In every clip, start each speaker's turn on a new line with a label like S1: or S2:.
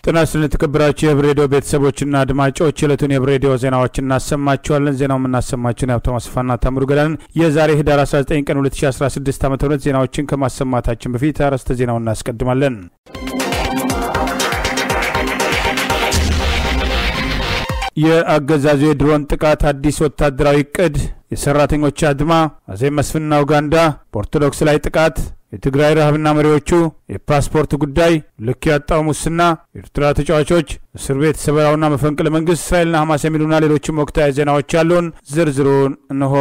S1: ጤና ይስጥልን የተከበራችሁ የህብር ሬዲዮ ቤተሰቦችና አድማጮች የዕለቱን የህብር ሬዲዮ ዜናዎች እናሰማችኋለን። ዜናው የምናሰማችሁን የሀብታሙ አስፋና ታምሩ ገዳንን የዛሬ ህዳር 19 ቀን 2016 ዓ ም ዜናዎችን ከማሰማታችን በፊት አርዕስተ ዜናውን እናስቀድማለን። የአገዛዙ የድሮን ጥቃት አዲስ ወታደራዊ እቅድ፣ የሰራተኞች አድማ፣ አዜብ መስፍንና ኡጋንዳ፣ በኦርቶዶክስ ላይ ጥቃት የትግራይ ረሃብና መሪዎቹ፣ የፓስፖርት ጉዳይ፣ ልክ ያጣው ሙስና፣ የኤርትራ ተጫዋቾች፣ እስር ቤት ሰበራውና መፈንቅለ መንግስት፣ እስራኤልና ሐማስ የሚሉና ሌሎችም ወቅታዊ ዜናዎች ያሉን ዝርዝሩን እንሆ።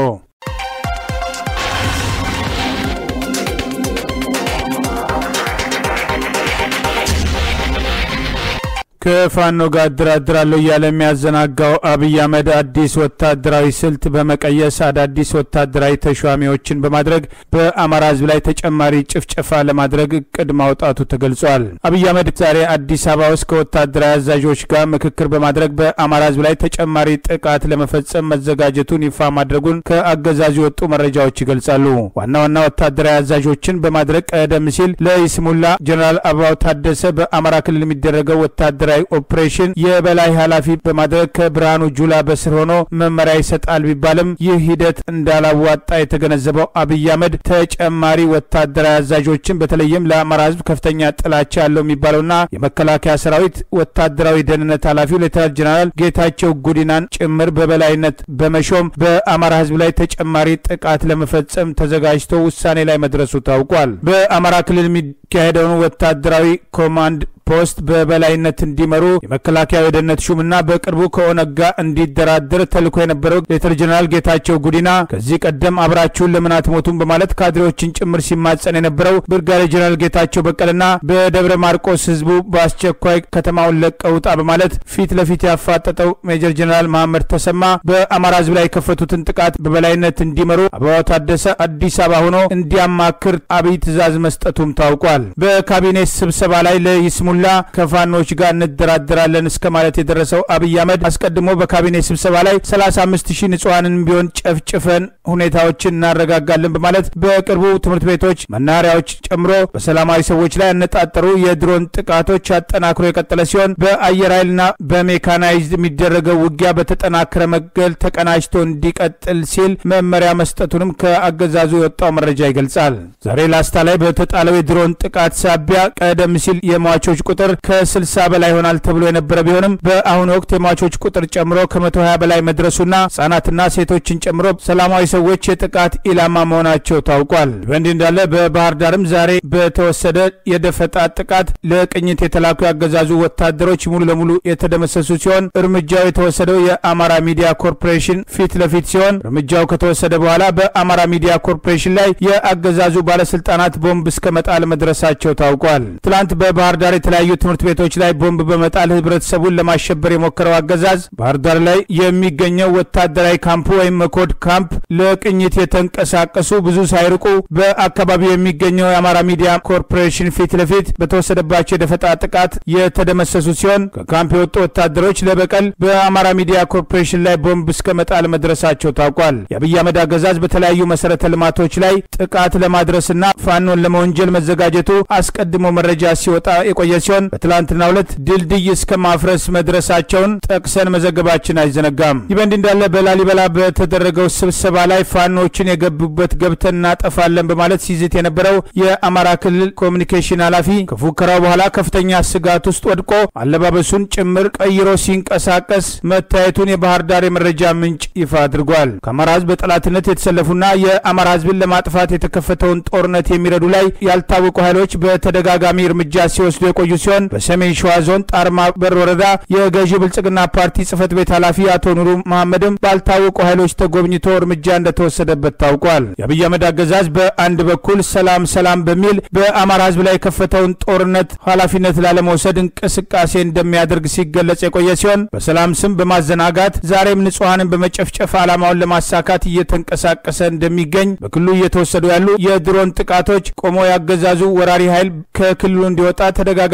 S1: ከፋኖ ጋር እደራደራለሁ እያለ የሚያዘናጋው አብይ አህመድ አዲስ ወታደራዊ ስልት በመቀየስ አዳዲስ ወታደራዊ ተሿሚዎችን በማድረግ በአማራ ሕዝብ ላይ ተጨማሪ ጭፍጨፋ ለማድረግ እቅድ ማውጣቱ ተገልጿል። አብይ አህመድ ዛሬ አዲስ አበባ ውስጥ ከወታደራዊ አዛዦች ጋር ምክክር በማድረግ በአማራ ሕዝብ ላይ ተጨማሪ ጥቃት ለመፈጸም መዘጋጀቱን ይፋ ማድረጉን ከአገዛዙ የወጡ መረጃዎች ይገልጻሉ። ዋና ዋና ወታደራዊ አዛዦችን በማድረግ ቀደም ሲል ለይስሙላ ጀኔራል አበባው ታደሰ በአማራ ክልል የሚደረገው ወታደራዊ ኦፕሬሽን የበላይ ኃላፊ በማድረግ ከብርሃኑ ጁላ በስር ሆኖ መመሪያ ይሰጣል ቢባልም ይህ ሂደት እንዳላዋጣ የተገነዘበው አብይ አህመድ ተጨማሪ ወታደራዊ አዛዦችን በተለይም ለአማራ ህዝብ ከፍተኛ ጥላቻ ያለው የሚባለውና የመከላከያ ሰራዊት ወታደራዊ ደህንነት ኃላፊው ሌተናል ጀነራል ጌታቸው ጉዲናን ጭምር በበላይነት በመሾም በአማራ ህዝብ ላይ ተጨማሪ ጥቃት ለመፈጸም ተዘጋጅቶ ውሳኔ ላይ መድረሱ ታውቋል። በአማራ ክልል የሚካሄደውን ወታደራዊ ኮማንድ ፖስት በበላይነት እንዲመሩ የመከላከያ የደህንነት ሹምና በቅርቡ ከኦነግ ጋር እንዲደራደር ተልኮ የነበረው ሌተር ጀነራል ጌታቸው ጉዲና ከዚህ ቀደም አብራችሁን ለምን አትሞቱም በማለት ካድሬዎችን ጭምር ሲማጸን የነበረው ብርጋዴር ጀነራል ጌታቸው በቀለና በደብረ ማርቆስ ህዝቡ በአስቸኳይ ከተማውን ለቀው ውጣ በማለት ፊት ለፊት ያፋጠጠው ሜጀር ጀነራል መሐመድ ተሰማ በአማራ ህዝብ ላይ የከፈቱትን ጥቃት በበላይነት እንዲመሩ አበባው ታደሰ አዲስ አበባ ሆኖ እንዲያማክር አብይ ትዕዛዝ መስጠቱም ታውቋል። በካቢኔ ስብሰባ ላይ ለይስሙ ሙላ ከፋኖች ጋር እንደራደራለን እስከ ማለት የደረሰው አብይ አህመድ አስቀድሞ በካቢኔ ስብሰባ ላይ 35 ሺህ ንጹሐንን ቢሆን ጨፍጭፈን ሁኔታዎችን እናረጋጋለን በማለት በቅርቡ ትምህርት ቤቶች፣ መናኸሪያዎች ጨምሮ በሰላማዊ ሰዎች ላይ ያነጣጠሩ የድሮን ጥቃቶች አጠናክሮ የቀጠለ ሲሆን በአየር ኃይልና በሜካናይዝድ የሚደረገው ውጊያ በተጠናከረ መገል ተቀናጅቶ እንዲቀጥል ሲል መመሪያ መስጠቱንም ከአገዛዙ የወጣው መረጃ ይገልጻል። ዛሬ ላስታ ላይ በተጣለው የድሮን ጥቃት ሳቢያ ቀደም ሲል የሟቾች ቁጥር ከ60 በላይ ይሆናል ተብሎ የነበረ ቢሆንም በአሁኑ ወቅት የሟቾች ቁጥር ጨምሮ ከ120 በላይ መድረሱና ህጻናትና ሴቶችን ጨምሮ ሰላማዊ ሰዎች የጥቃት ኢላማ መሆናቸው ታውቋል። በእንዲህ እንዳለ በባህር ዳርም ዛሬ በተወሰደ የደፈጣ ጥቃት ለቅኝት የተላኩ ያገዛዙ ወታደሮች ሙሉ ለሙሉ የተደመሰሱ ሲሆን እርምጃው የተወሰደው የአማራ ሚዲያ ኮርፖሬሽን ፊት ለፊት ሲሆን እርምጃው ከተወሰደ በኋላ በአማራ ሚዲያ ኮርፖሬሽን ላይ የአገዛዙ ባለስልጣናት ቦምብ እስከ መጣል መድረሳቸው ታውቋል። ትላንት በባህር ዳር የተለያዩ ትምህርት ቤቶች ላይ ቦምብ በመጣል ህብረተሰቡን ለማሸበር የሞከረው አገዛዝ ባህር ዳር ላይ የሚገኘው ወታደራዊ ካምፕ ወይም መኮድ ካምፕ ለቅኝት የተንቀሳቀሱ ብዙ ሳይርቁ በአካባቢው የሚገኘው የአማራ ሚዲያ ኮርፖሬሽን ፊት ለፊት በተወሰደባቸው የደፈጣ ጥቃት የተደመሰሱ ሲሆን ከካምፕ የወጡ ወታደሮች ለበቀል በአማራ ሚዲያ ኮርፖሬሽን ላይ ቦምብ እስከ መጣል መድረሳቸው ታውቋል። የአብይ አህመድ አገዛዝ በተለያዩ መሰረተ ልማቶች ላይ ጥቃት ለማድረስና ፋኖን ለመወንጀል መዘጋጀቱ አስቀድሞ መረጃ ሲወጣ የቆየ ሲሆን በትላንትናው ዕለት ድልድይ እስከ ማፍረስ መድረሳቸውን ጠቅሰን መዘገባችን አይዘነጋም። ይህ በእንዲህ እንዳለ በላሊበላ በተደረገው ስብሰባ ላይ ፋኖችን የገቡበት ገብተን እናጠፋለን በማለት ሲዝት የነበረው የአማራ ክልል ኮሚኒኬሽን ኃላፊ ከፉከራው በኋላ ከፍተኛ ስጋት ውስጥ ወድቆ አለባበሱን ጭምር ቀይሮ ሲንቀሳቀስ መታየቱን የባህር ዳር የመረጃ ምንጭ ይፋ አድርጓል። ከአማራ ህዝብ በጠላትነት የተሰለፉና የአማራ ህዝብን ለማጥፋት የተከፈተውን ጦርነት የሚረዱ ላይ ያልታወቁ ኃይሎች በተደጋጋሚ እርምጃ ሲወስዱ የቆዩ ሲሆን በሰሜን ሸዋ ዞን ጣርማ በር ወረዳ የገዢው ብልጽግና ፓርቲ ጽህፈት ቤት ኃላፊ አቶ ኑሩ መሐመድም ባልታወቁ ኃይሎች ተጎብኝቶ እርምጃ እንደተወሰደበት ታውቋል። የአብይ አህመድ አገዛዝ በአንድ በኩል ሰላም ሰላም በሚል በአማራ ህዝብ ላይ የከፈተውን ጦርነት ኃላፊነት ላለመውሰድ እንቅስቃሴ እንደሚያደርግ ሲገለጽ የቆየ ሲሆን በሰላም ስም በማዘናጋት ዛሬም ንጹሐንን በመጨፍጨፍ ዓላማውን ለማሳካት እየተንቀሳቀሰ እንደሚገኝ በክልሉ እየተወሰዱ ያሉ የድሮን ጥቃቶች ቆሞ ያገዛዙ ወራሪ ኃይል ከክልሉ እንዲወጣ ተደጋጋሚ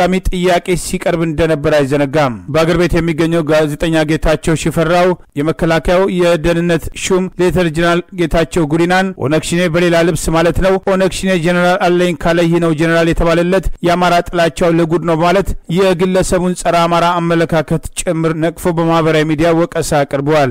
S1: በተደጋጋሚ ጥያቄ ሲቀርብ እንደነበር አይዘነጋም። በአገር ቤት የሚገኘው ጋዜጠኛ ጌታቸው ሽፈራው የመከላከያው የደህንነት ሹም ሌተር ጀነራል ጌታቸው ጉዲናን ኦነግ ሽኔ በሌላ ልብስ ማለት ነው ኦነግ ሽኔ ጀነራል አለኝ ካለ ይህ ነው ጀነራል የተባለለት የአማራ ጥላቻው ለጉድ ነው በማለት የግለሰቡን ጸረ አማራ አመለካከት ጭምር ነቅፎ በማህበራዊ ሚዲያ ወቀሳ አቅርበዋል።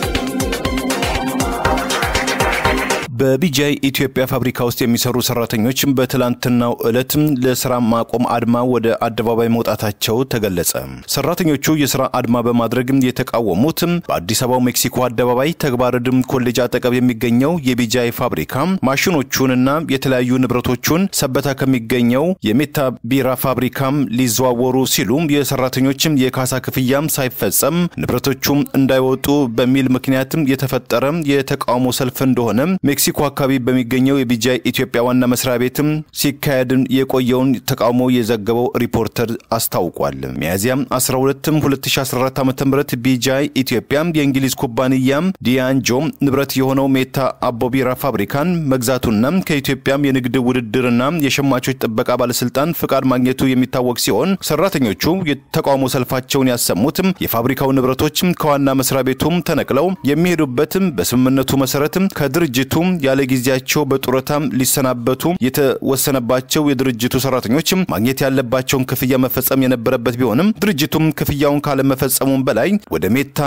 S2: በቢጃይ ኢትዮጵያ ፋብሪካ ውስጥ የሚሰሩ ሰራተኞች በትላንትናው ዕለት ለስራ ማቆም አድማ ወደ አደባባይ መውጣታቸው ተገለጸ። ሰራተኞቹ የስራ አድማ በማድረግ የተቃወሙት በአዲስ አበባው ሜክሲኮ አደባባይ ተግባረ ዕድ ኮሌጅ አጠገብ የሚገኘው የቢጃይ ፋብሪካ ማሽኖቹንና የተለያዩ ንብረቶቹን ሰበታ ከሚገኘው የሜታ ቢራ ፋብሪካም ሊዘዋወሩ ሲሉ የሰራተኞችም የካሳ ክፍያም ሳይፈጸም ንብረቶቹም እንዳይወጡ በሚል ምክንያትም የተፈጠረ የተቃውሞ ሰልፍ እንደሆነ ሜክሲኮ አካባቢ በሚገኘው የቢጃይ ኢትዮጵያ ዋና መስሪያ ቤትም ሲካሄድ የቆየውን ተቃውሞ የዘገበው ሪፖርተር አስታውቋል። ሚያዚያም 12 2014 ዓ ም ቢጃይ ኢትዮጵያ የእንግሊዝ ኩባንያ ዲያንጆ ንብረት የሆነው ሜታ አቦ ቢራ ፋብሪካን መግዛቱና ከኢትዮጵያም የንግድ ውድድርና የሸማቾች ጥበቃ ባለስልጣን ፍቃድ ማግኘቱ የሚታወቅ ሲሆን ሰራተኞቹ የተቃውሞ ሰልፋቸውን ያሰሙትም የፋብሪካው ንብረቶች ከዋና መስሪያ ቤቱም ተነቅለው የሚሄዱበትም በስምምነቱ መሰረትም ከድርጅቱ ያለ ጊዜያቸው በጡረታ ሊሰናበቱ የተወሰነባቸው የድርጅቱ ሰራተኞች ማግኘት ያለባቸውን ክፍያ መፈጸም የነበረበት ቢሆንም ድርጅቱም ክፍያውን ካለመፈጸሙም በላይ ወደ ሜታ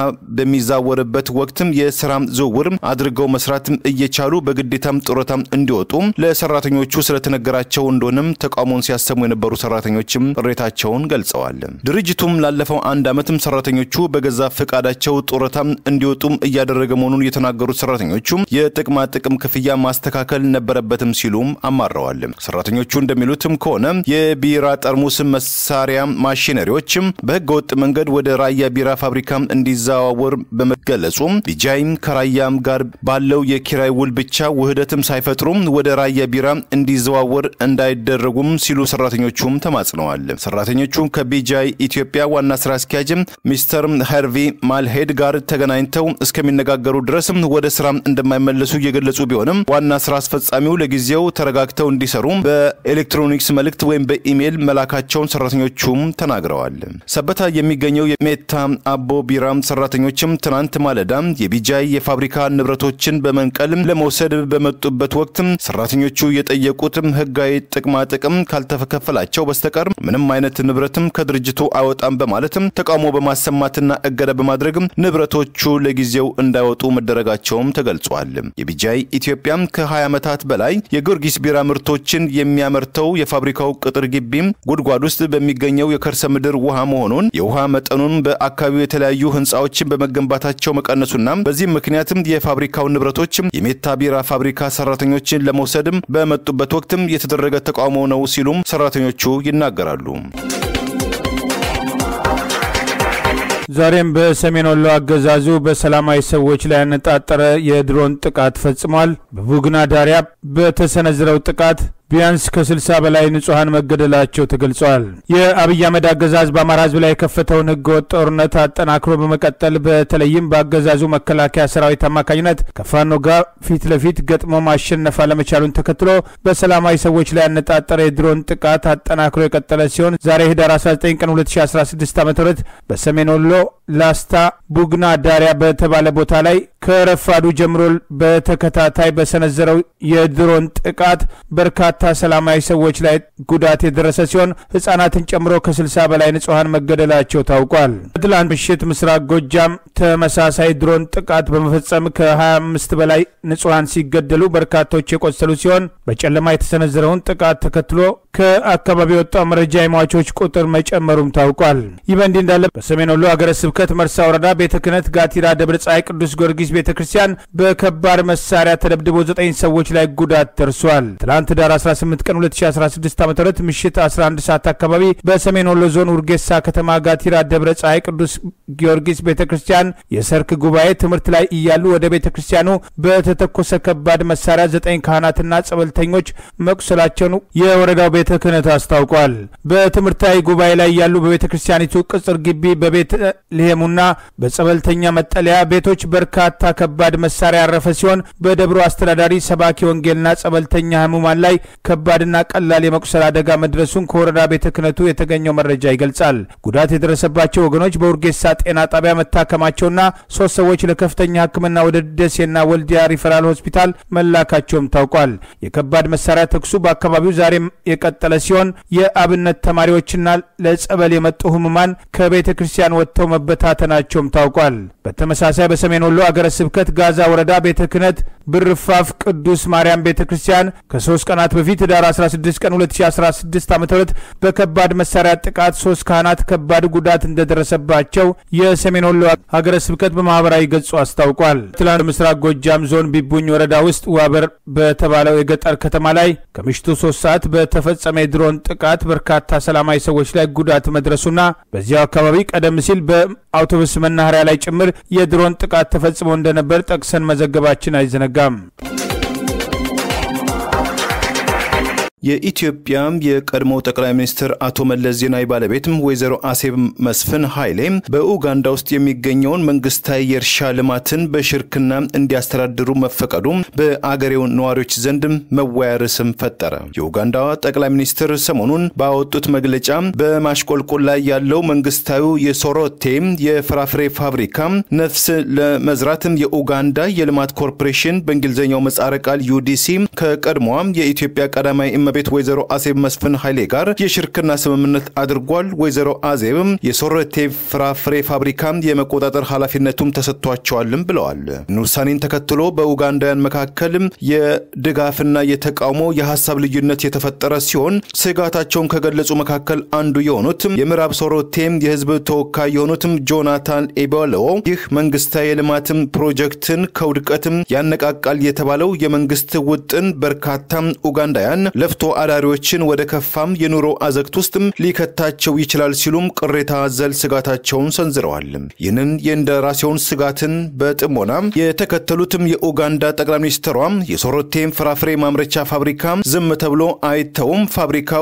S2: በሚዛወርበት ወቅትም የስራ ዝውውር አድርገው መስራት እየቻሉ በግዴታም ጡረታ እንዲወጡ ለሰራተኞቹ ስለተነገራቸው እንደሆነም ተቃውሞውን ሲያሰሙ የነበሩ ሰራተኞችም ቅሬታቸውን ገልጸዋል። ድርጅቱም ላለፈው አንድ ዓመትም ሰራተኞቹ በገዛ ፈቃዳቸው ጡረታ እንዲወጡም እያደረገ መሆኑን የተናገሩት ሰራተኞቹ የጥቅማ ጥቅም ክፍያ ማስተካከል ነበረበትም ሲሉም አማረዋል። ሰራተኞቹ እንደሚሉትም ከሆነ የቢራ ጠርሙስ መሳሪያ ማሽነሪዎችም በህገ ወጥ መንገድ ወደ ራያ ቢራ ፋብሪካ እንዲዘዋወር በመገለጹ ቢጃይም ከራያም ጋር ባለው የኪራይ ውል ብቻ ውህደትም ሳይፈጥሩም ወደ ራያ ቢራ እንዲዘዋወር እንዳይደረጉም ሲሉ ሰራተኞቹም ተማጽነዋል። ሰራተኞቹ ከቢጃይ ኢትዮጵያ ዋና ስራ አስኪያጅም ሚስተር ሄርቪ ማልሄድ ጋር ተገናኝተው እስከሚነጋገሩ ድረስም ወደ ስራ እንደማይመለሱ እየገለጹ ቢሆንም ዋና ስራ አስፈጻሚው ለጊዜው ተረጋግተው እንዲሰሩ በኤሌክትሮኒክስ መልእክት ወይም በኢሜይል መላካቸውን ሰራተኞቹም ተናግረዋል። ሰበታ የሚገኘው የሜታ አቦ ቢራ ሰራተኞችም ትናንት ማለዳ የቢጃይ የፋብሪካ ንብረቶችን በመንቀል ለመውሰድ በመጡበት ወቅት ሰራተኞቹ የጠየቁት ህጋዊ ጥቅማ ጥቅም ካልተከፈላቸው በስተቀር ምንም አይነት ንብረትም ከድርጅቱ አይወጣም በማለትም ተቃውሞ በማሰማትና እገዳ በማድረግ ንብረቶቹ ለጊዜው እንዳይወጡ መደረጋቸውም ተገልጿል። የቢጃይ ኢትዮጵያም ከ20 ዓመታት በላይ የጊዮርጊስ ቢራ ምርቶችን የሚያመርተው የፋብሪካው ቅጥር ግቢም ጉድጓድ ውስጥ በሚገኘው የከርሰ ምድር ውሃ መሆኑን የውሃ መጠኑን በአካባቢው የተለያዩ ህንፃዎችን በመገንባታቸው መቀነሱና በዚህም ምክንያትም የፋብሪካው ንብረቶችም የሜታ ቢራ ፋብሪካ ሰራተኞችን ለመውሰድም በመጡበት ወቅትም የተደረገ ተቃውሞ ነው ሲሉም ሰራተኞቹ ይናገራሉ።
S1: ዛሬም በሰሜን ወሎ አገዛዙ በሰላማዊ ሰዎች ላይ ያነጣጠረ የድሮን ጥቃት ፈጽሟል። በቡግና ዳሪያ በተሰነዘረው ጥቃት ቢያንስ ከ60 በላይ ንጹሐን መገደላቸው ተገልጿል። የአብይ አህመድ አገዛዝ በአማራ ህዝብ ላይ የከፈተውን ህገወጥ ጦርነት አጠናክሮ በመቀጠል በተለይም በአገዛዙ መከላከያ ሰራዊት አማካኝነት ከፋኖ ጋር ፊት ለፊት ገጥሞ ማሸነፍ አለመቻሉን ተከትሎ በሰላማዊ ሰዎች ላይ ያነጣጠረ የድሮን ጥቃት አጠናክሮ የቀጠለ ሲሆን ዛሬ ህዳር 19 ቀን 2016 ዓ ም በሰሜን ወሎ ላስታ ቡግና ዳሪያ በተባለ ቦታ ላይ ከረፋዱ ጀምሮ በተከታታይ በሰነዘረው የድሮን ጥቃት በርካታ ሰላማዊ ሰዎች ላይ ጉዳት የደረሰ ሲሆን ህጻናትን ጨምሮ ከ60 በላይ ንጹሐን መገደላቸው ታውቋል። ትላንት ምሽት ምስራቅ ጎጃም ተመሳሳይ ድሮን ጥቃት በመፈጸም ከ25 በላይ ንጹሐን ሲገደሉ በርካቶች የቆሰሉ ሲሆን በጨለማ የተሰነዘረውን ጥቃት ተከትሎ ከአካባቢ የወጣው መረጃ የሟቾች ቁጥር መጨመሩም ታውቋል። ይህ በእንዲህ እንዳለ በሰሜን ወሎ ሀገረ ስብከት መርሳ ወረዳ ቤተ ክህነት ጋቲራ ደብረ ፀሐይ ቅዱስ ጊዮርጊስ ቤተ ክርስቲያን በከባድ መሳሪያ ተደብድቦ ዘጠኝ ሰዎች ላይ ጉዳት ደርሷል። ትላንት ዳር 18 ቀን 2016 ዓ ም ምሽት 11 ሰዓት አካባቢ በሰሜን ወሎ ዞን ውርጌሳ ከተማ ጋቲራ ደብረ ፀሐይ ቅዱስ ጊዮርጊስ ቤተ ክርስቲያን የሰርክ ጉባኤ ትምህርት ላይ እያሉ ወደ ቤተ ክርስቲያኑ በተተኮሰ ከባድ መሳሪያ ዘጠኝ ካህናትና ጸበልተኞች መቁሰላቸውን የወረዳው ቤተ ቤተ ክህነት አስታውቋል። በትምህርታዊ ጉባኤ ላይ ያሉ በቤተ ክርስቲያኒቱ ቅጽር ግቢ በቤተ ልሔሙና በጸበልተኛ መጠለያ ቤቶች በርካታ ከባድ መሳሪያ ያረፈ ሲሆን በደብሩ አስተዳዳሪ ሰባኪ ወንጌልና ጸበልተኛ ህሙማን ላይ ከባድና ቀላል የመቁሰል አደጋ መድረሱን ከወረዳ ቤተ ክህነቱ የተገኘው መረጃ ይገልጻል። ጉዳት የደረሰባቸው ወገኖች በውርጌሳ ጤና ጣቢያ መታከማቸውና ሶስት ሰዎች ለከፍተኛ ሕክምና ወደ ደሴና ወልዲያ ሪፈራል ሆስፒታል መላካቸውም ታውቋል። የከባድ መሳሪያ ተኩሱ በአካባቢው ዛሬም የቀጠለ ሲሆን የአብነት ተማሪዎችና ለጸበል የመጡ ህሙማን ከቤተ ክርስቲያን ወጥተው መበታተናቸውም ታውቋል። በተመሳሳይ በሰሜን ወሎ አገረ ስብከት ጋዛ ወረዳ ቤተ ክህነት ብርፋፍ ቅዱስ ማርያም ቤተ ክርስቲያን ከሶስት ቀናት በፊት ህዳር 16 ቀን 2016 ዓ ም በከባድ መሳሪያ ጥቃት ሶስት ካህናት ከባድ ጉዳት እንደደረሰባቸው የሰሜን ወሎ ሀገረ ስብከት በማህበራዊ ገጹ አስታውቋል። ትላንት ምስራቅ ጎጃም ዞን ቢቡኝ ወረዳ ውስጥ ዋበር በተባለው የገጠር ከተማ ላይ ከምሽቱ ሶስት ሰዓት በተፈጸመ የድሮን ጥቃት በርካታ ሰላማዊ ሰዎች ላይ ጉዳት መድረሱና በዚያው አካባቢ ቀደም ሲል በአውቶቡስ መናኸሪያ ላይ ጭምር የድሮን ጥቃት ተፈጽሞ እንደነበር ጠቅሰን መዘገባችን አይዘነጋም።
S2: የኢትዮጵያ የቀድሞው ጠቅላይ ሚኒስትር አቶ መለስ ዜናዊ ባለቤትም ወይዘሮ አሴብ መስፍን ኃይሌ በኡጋንዳ ውስጥ የሚገኘውን መንግስታዊ የእርሻ ልማትን በሽርክና እንዲያስተዳድሩ መፈቀዱ በአገሬው ነዋሪዎች ዘንድ መወያ ርዕስም ፈጠረ። የኡጋንዳዋ ጠቅላይ ሚኒስትር ሰሞኑን ባወጡት መግለጫ በማሽቆልቆል ላይ ያለው መንግስታዊ የሶሮቴ የፍራፍሬ ፋብሪካ ነፍስ ለመዝራትም የኡጋንዳ የልማት ኮርፖሬሽን በእንግሊዝኛው ምህጻረ ቃል ዩዲሲ ከቀድሞዋ የኢትዮጵያ ቀዳማዊ እመቤት ወይዘሮ አዜብ መስፍን ኃይሌ ጋር የሽርክና ስምምነት አድርጓል። ወይዘሮ አዜብም የሶረቴ ፍራፍሬ ፋብሪካ የመቆጣጠር ኃላፊነቱም ተሰጥቷቸዋልም ብለዋል። ውሳኔን ተከትሎ በኡጋንዳውያን መካከል የድጋፍና የተቃውሞ የሀሳብ ልዩነት የተፈጠረ ሲሆን ስጋታቸውን ከገለጹ መካከል አንዱ የሆኑት የምዕራብ ሶሮቴም የህዝብ ተወካይ የሆኑትም ጆናታን ኤቦሎ ይህ መንግስታዊ የልማትም ፕሮጀክትን ከውድቀትም ያነቃቃል የተባለው የመንግስት ውጥን በርካታ ኡጋንዳውያን ለፍቶ አዳሪዎችን ወደ ከፋም የኑሮ አዘቅት ውስጥም ሊከታቸው ይችላል ሲሉም ቅሬታ አዘል ስጋታቸውን ሰንዝረዋል። ይህንን የእንደራሴውን ስጋትን በጥሞና የተከተሉትም የኡጋንዳ ጠቅላይ ሚኒስትሯ የሶሮቴም ፍራፍሬ ማምረቻ ፋብሪካ ዝም ተብሎ አይተውም፣ ፋብሪካው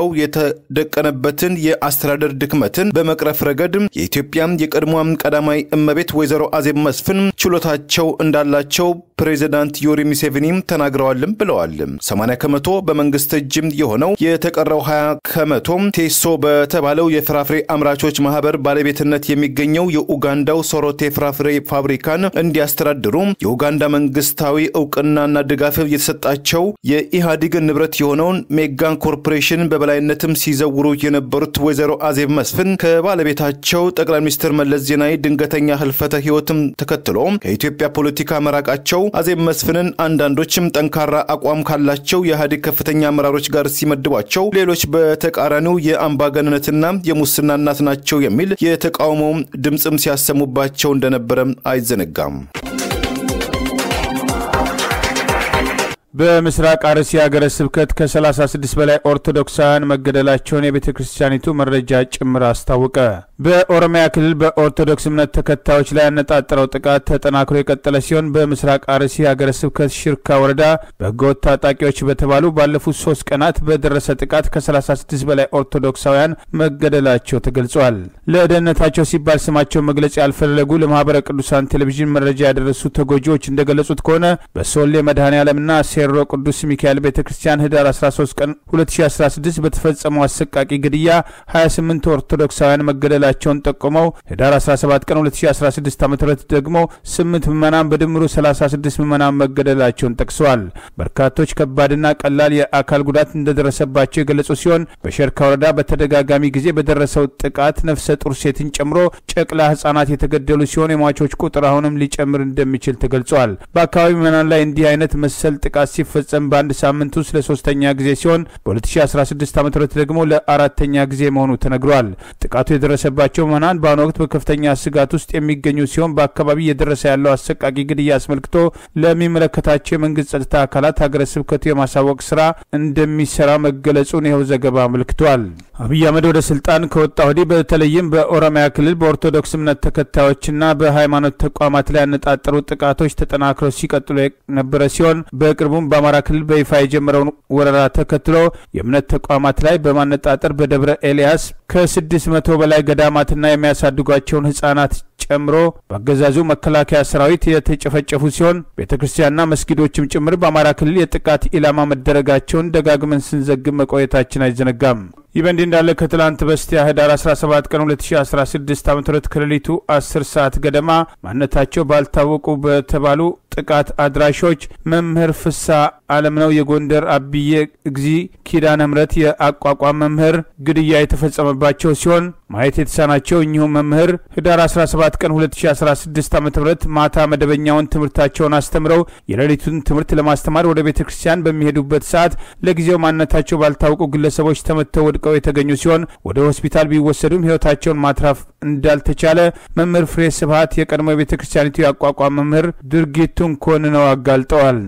S2: የተደቀነበትን የአስተዳደር ድክመትን በመቅረፍ ረገድ የኢትዮጵያ የቀድሞም ቀዳማዊ እመቤት ወይዘሮ አዜብ መስፍን ችሎታቸው እንዳላቸው ፕሬዚዳንት ዮሪ ሙሴቬኒም ተናግረዋልም ብለዋል። 80 ከመቶ በመንግስት እጅም የሆነው የተቀረው 20 ከመቶ ቴሶ በተባለው የፍራፍሬ አምራቾች ማህበር ባለቤትነት የሚገኘው የኡጋንዳው ሶሮቴ ፍራፍሬ ፋብሪካን እንዲያስተዳድሩ የኡጋንዳ መንግስታዊ እውቅናና ድጋፍ የተሰጣቸው የኢህአዴግ ንብረት የሆነውን ሜጋን ኮርፖሬሽን በበላይነትም ሲዘውሩ የነበሩት ወይዘሮ አዜብ መስፍን ከባለቤታቸው ጠቅላይ ሚኒስትር መለስ ዜናዊ ድንገተኛ ህልፈተ ህይወትም ተከትሎ ከኢትዮጵያ ፖለቲካ መራቃቸው አዜብ መስፍንን አንዳንዶችም ጠንካራ አቋም ካላቸው የኢህአዴግ ከፍተኛ አመራሮች ጋር ሲመድቧቸው፣ ሌሎች በተቃራኒው የአምባገነንነትና የሙስና እናት ናቸው የሚል የተቃውሞ ድምፅም ሲያሰሙባቸው እንደነበረም አይዘነጋም።
S1: በምስራቅ አርሲ ሀገረ ስብከት ከ36 በላይ ኦርቶዶክሳውያን መገደላቸውን የቤተ ክርስቲያኒቱ መረጃ ጭምር አስታወቀ። በኦሮሚያ ክልል በኦርቶዶክስ እምነት ተከታዮች ላይ ያነጣጠረው ጥቃት ተጠናክሮ የቀጠለ ሲሆን በምስራቅ አርሲ ሀገረ ስብከት ሽርካ ወረዳ በህገወጥ ታጣቂዎች በተባሉ ባለፉት ሶስት ቀናት በደረሰ ጥቃት ከ36 በላይ ኦርቶዶክሳውያን መገደላቸው ተገልጿል። ለደህንነታቸው ሲባል ስማቸው መግለጽ ያልፈለጉ ለማህበረ ቅዱሳን ቴሌቪዥን መረጃ ያደረሱ ተጎጂዎች እንደገለጹት ከሆነ በሶሌ መድኃኔ ዓለምና ሴሮ ቅዱስ ሚካኤል ቤተ ክርስቲያን ህዳር 13 ቀን 2016 በተፈጸመው አሰቃቂ ግድያ 28 ኦርቶዶክሳውያን መገደላቸውን ጠቁመው ህዳር 17 ቀን 2016 ዓ ም ደግሞ 8 ምዕመናን በድምሩ 36 ምዕመናን መገደላቸውን ጠቅሰዋል። በርካቶች ከባድና ቀላል የአካል ጉዳት እንደደረሰባቸው የገለጹ ሲሆን በሸርካ ወረዳ በተደጋጋሚ ጊዜ በደረሰው ጥቃት ነፍሰ ጡር ሴትን ጨምሮ ጨቅላ ህጻናት የተገደሉ ሲሆን የሟቾች ቁጥር አሁንም ሊጨምር እንደሚችል ተገልጿል። በአካባቢ ምዕመናን ላይ እንዲህ አይነት መሰል ጥቃት ሲፈጸም በአንድ ሳምንት ውስጥ ለሶስተኛ ጊዜ ሲሆን በ2016 ዓ ም ደግሞ ለአራተኛ ጊዜ መሆኑ ተነግሯል። ጥቃቱ የደረሰበት የተወሰደባቸው ምዕመናን በአሁኑ ወቅት በከፍተኛ ስጋት ውስጥ የሚገኙ ሲሆን በአካባቢ እየደረሰ ያለው አሰቃቂ ግድያ አስመልክቶ ለሚመለከታቸው የመንግስት ጸጥታ አካላት ሀገረ ስብከቱ የማሳወቅ ስራ እንደሚሰራ መገለጹን ይኸው ዘገባ አመልክቷል። አብይ አህመድ ወደ ስልጣን ከወጣ ወዲህ በተለይም በኦሮሚያ ክልል በኦርቶዶክስ እምነት ተከታዮችና በሃይማኖት ተቋማት ላይ ያነጣጠሩ ጥቃቶች ተጠናክረው ሲቀጥሉ የነበረ ሲሆን በቅርቡም በአማራ ክልል በይፋ የጀመረውን ወረራ ተከትሎ የእምነት ተቋማት ላይ በማነጣጠር በደብረ ኤልያስ ከስድስት መቶ በላይ ገዳማትና የሚያሳድጓቸውን ህጻናት ጨምሮ በአገዛዙ መከላከያ ሰራዊት የተጨፈጨፉ ሲሆን ቤተ ክርስቲያንና መስጊዶችም ጭምር በአማራ ክልል የጥቃት ኢላማ መደረጋቸውን ደጋግመን ስንዘግብ መቆየታችን አይዘነጋም። ይህ በእንዲህ እንዳለ ከትላንት በስቲያ ህዳር 17 ቀን 2016 ዓ ም ከሌሊቱ 10 ሰዓት ገደማ ማንነታቸው ባልታወቁ በተባሉ ጥቃት አድራሾች መምህር ፍሳ አለምነው የጎንደር አብዬ እግዚ ኪዳነ ምሕረት የአቋቋም መምህር ግድያ የተፈጸመባቸው ሲሆን ማየት የተሳናቸው እኚሁ መምህር ህዳር 17 ቀን 2016 ዓ ም ማታ መደበኛውን ትምህርታቸውን አስተምረው የሌሊቱን ትምህርት ለማስተማር ወደ ቤተ ክርስቲያን በሚሄዱበት ሰዓት ለጊዜው ማንነታቸው ባልታወቁ ግለሰቦች ተመተው ወድቀው የተገኙ ሲሆን ወደ ሆስፒታል ቢወሰዱም ህይወታቸውን ማትረፍ እንዳልተቻለ መምህር ፍሬ ስብሀት የቀድሞ የቤተ ክርስቲያኒቱ የአቋቋም መምህር ድርጊቱን ኮንነው አጋልጠዋል።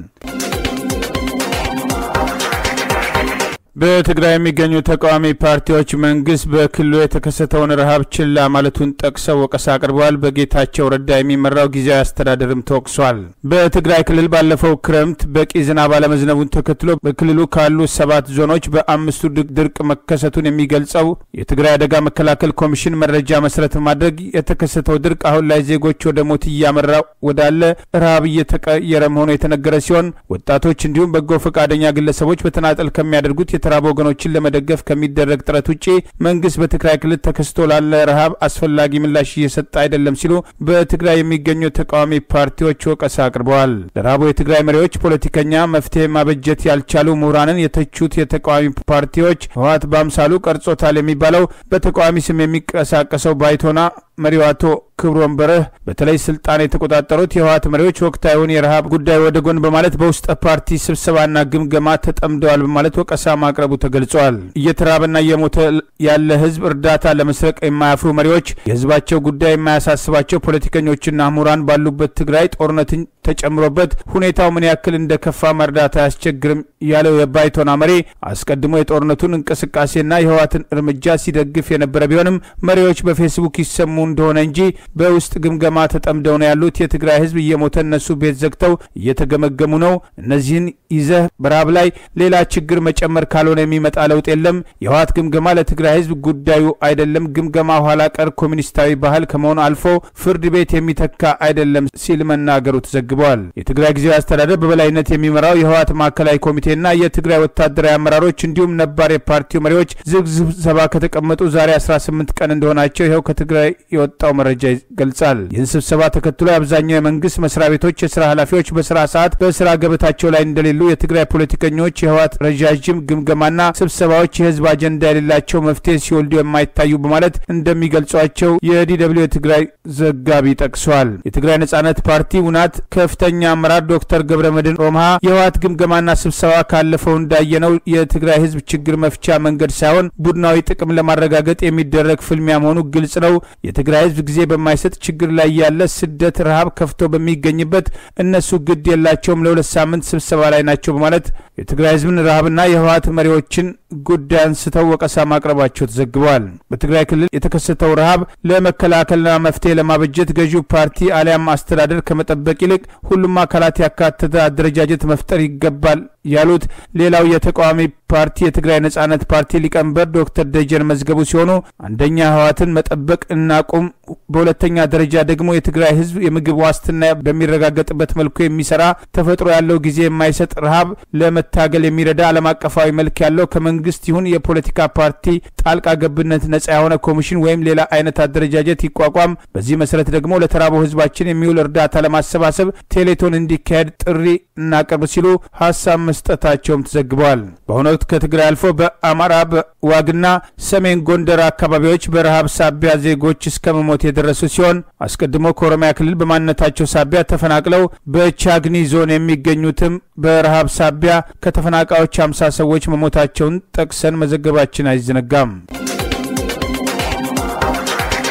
S1: በትግራይ የሚገኙ ተቃዋሚ ፓርቲዎች መንግስት በክልሉ የተከሰተውን ረሃብ ችላ ማለቱን ጠቅሰው ወቀሳ አቅርበዋል። በጌታቸው ረዳ የሚመራው ጊዜያዊ አስተዳደርም ተወቅሷል። በትግራይ ክልል ባለፈው ክረምት በቂ ዝናብ አለመዝነቡን ተከትሎ በክልሉ ካሉ ሰባት ዞኖች በአምስቱ ድርቅ መከሰቱን የሚገልጸው የትግራይ አደጋ መከላከል ኮሚሽን መረጃ መሰረት በማድረግ የተከሰተው ድርቅ አሁን ላይ ዜጎች ወደ ሞት እያመራ ወዳለ ረሃብ እየተቀየረ መሆኑ የተነገረ ሲሆን ወጣቶች እንዲሁም በጎ ፈቃደኛ ግለሰቦች በተናጠል ከሚያደርጉት የተራቡ ወገኖችን ለመደገፍ ከሚደረግ ጥረት ውጭ መንግስት በትግራይ ክልል ተከስቶ ላለ ረሃብ አስፈላጊ ምላሽ እየሰጠ አይደለም ሲሉ በትግራይ የሚገኙ ተቃዋሚ ፓርቲዎች ወቀሳ አቅርበዋል። ለረሃቡ የትግራይ መሪዎች ፖለቲከኛ መፍትሄ ማበጀት ያልቻሉ ምሁራንን የተቹት የተቃዋሚ ፓርቲዎች ህወሓት በአምሳሉ ቀርጾታል የሚባለው በተቃዋሚ ስም የሚንቀሳቀሰው ባይቶና መሪው አቶ ክብሮም በረህ በተለይ ስልጣን የተቆጣጠሩት የህወሓት መሪዎች ወቅታዊውን የረሃብ ጉዳይ ወደ ጎን በማለት በውስጠ ፓርቲ ስብሰባና ግምገማ ተጠምደዋል በማለት ወቀሳ ማቅረቡ ተገልጿል። እየተራበና እየሞተ ያለ ህዝብ እርዳታ ለመስረቅ የማያፍሩ መሪዎች የህዝባቸው ጉዳይ የማያሳስባቸው ፖለቲከኞችና ምሁራን ባሉበት ትግራይ ጦርነትን ተጨምሮበት ሁኔታው ምን ያክል እንደከፋ መርዳት አያስቸግርም ያለው የባይቶና መሪ አስቀድሞ የጦርነቱን እንቅስቃሴና የህወሓትን እርምጃ ሲደግፍ የነበረ ቢሆንም መሪዎች በፌስቡክ ይሰሙ እንደሆነ እንጂ በውስጥ ግምገማ ተጠምደው ነው ያሉት። የትግራይ ህዝብ እየሞተ እነሱ ቤት ዘግተው እየተገመገሙ ነው። እነዚህን ይዘህ በረሃብ ላይ ሌላ ችግር መጨመር ካልሆነ የሚመጣ ለውጥ የለም። የህወሓት ግምገማ ለትግራይ ህዝብ ጉዳዩ አይደለም። ግምገማ ኋላ ቀር ኮሚኒስታዊ ባህል ከመሆኑ አልፎ ፍርድ ቤት የሚተካ አይደለም ሲል መናገሩ ተዘግበዋል። የትግራይ ጊዜያዊ አስተዳደር በበላይነት የሚመራው የህወሓት ማዕከላዊ ኮሚቴና የትግራይ ወታደራዊ አመራሮች እንዲሁም ነባር የፓርቲው መሪዎች ዝግ ስብሰባ ከተቀመጡ ዛሬ 18 ቀን እንደሆናቸው ይኸው ከትግራይ የወጣው መረጃ ይገልጻል። ይህን ስብሰባ ተከትሎ የአብዛኛው የመንግስት መስሪያ ቤቶች የስራ ኃላፊዎች በስራ ሰዓት በስራ ገበታቸው ላይ እንደሌሉ፣ የትግራይ ፖለቲከኞች የህወሓት ረዣዥም ግምገማና ስብሰባዎች የህዝብ አጀንዳ የሌላቸው መፍትሄ ሲወልዱ የማይታዩ በማለት እንደሚገልጿቸው የዲደብሊው የትግራይ ዘጋቢ ጠቅሷል። የትግራይ ነጻነት ፓርቲ ውናት ከፍተኛ አመራር ዶክተር ገብረ መድህን ሮምሃ የህወሓት ግምገማና ስብሰባ ካለፈው እንዳየነው የትግራይ ህዝብ ችግር መፍቻ መንገድ ሳይሆን ቡድናዊ ጥቅም ለማረጋገጥ የሚደረግ ፍልሚያ መሆኑ ግልጽ ነው። የትግራይ ህዝብ ጊዜ በማይሰጥ ችግር ላይ ያለ ስደት፣ ረሃብ ከፍቶ በሚገኝበት እነሱ ግድ የላቸውም ለሁለት ሳምንት ስብሰባ ላይ ናቸው በማለት የትግራይ ህዝብን ረሃብና የህወሓት መሪዎችን ጉዳይ አንስተው ወቀሳ ማቅረባቸው ተዘግበዋል። በትግራይ ክልል የተከሰተው ረሃብ ለመከላከልና መፍትሄ ለማበጀት ገዢው ፓርቲ አሊያም አስተዳደር ከመጠበቅ ይልቅ ሁሉም አካላት ያካተተ አደረጃጀት መፍጠር ይገባል ያሉት ሌላው የተቃዋሚ ፓርቲ የትግራይ ነጻነት ፓርቲ ሊቀመንበር ዶክተር ደጀን መዝገቡ ሲሆኑ አንደኛ ህወሓትን መጠበቅ እናቁም፣ በሁለተኛ ደረጃ ደግሞ የትግራይ ህዝብ የምግብ ዋስትና በሚረጋገጥበት መልኩ የሚሰራ ተፈጥሮ ያለው ጊዜ የማይሰጥ ረሃብ ለመታገል የሚረዳ ዓለም አቀፋዊ መልክ ያለው ከመንግስት ይሁን የፖለቲካ ፓርቲ ጣልቃ ገብነት ነጻ የሆነ ኮሚሽን ወይም ሌላ አይነት አደረጃጀት ይቋቋም። በዚህ መሰረት ደግሞ ለተራበው ህዝባችን የሚውል እርዳታ ለማሰባሰብ ቴሌቶን እንዲካሄድ ጥሪ እናቀርብ ሲሉ ሀሳብ መስጠታቸውም ተዘግበዋል። በአሁኑ ወቅት ከትግራይ አልፎ በአማራ በዋግና ሰሜን ጎንደር አካባቢዎች በረሃብ ሳቢያ ዜጎች እስከ መሞት የደረሱ ሲሆን አስቀድሞ ከኦሮሚያ ክልል በማንነታቸው ሳቢያ ተፈናቅለው በቻግኒ ዞን የሚገኙትም በረሃብ ሳቢያ ከተፈናቃዮች አምሳ ሰዎች መሞታቸውን ጠቅሰን መዘገባችን አይዘነጋም።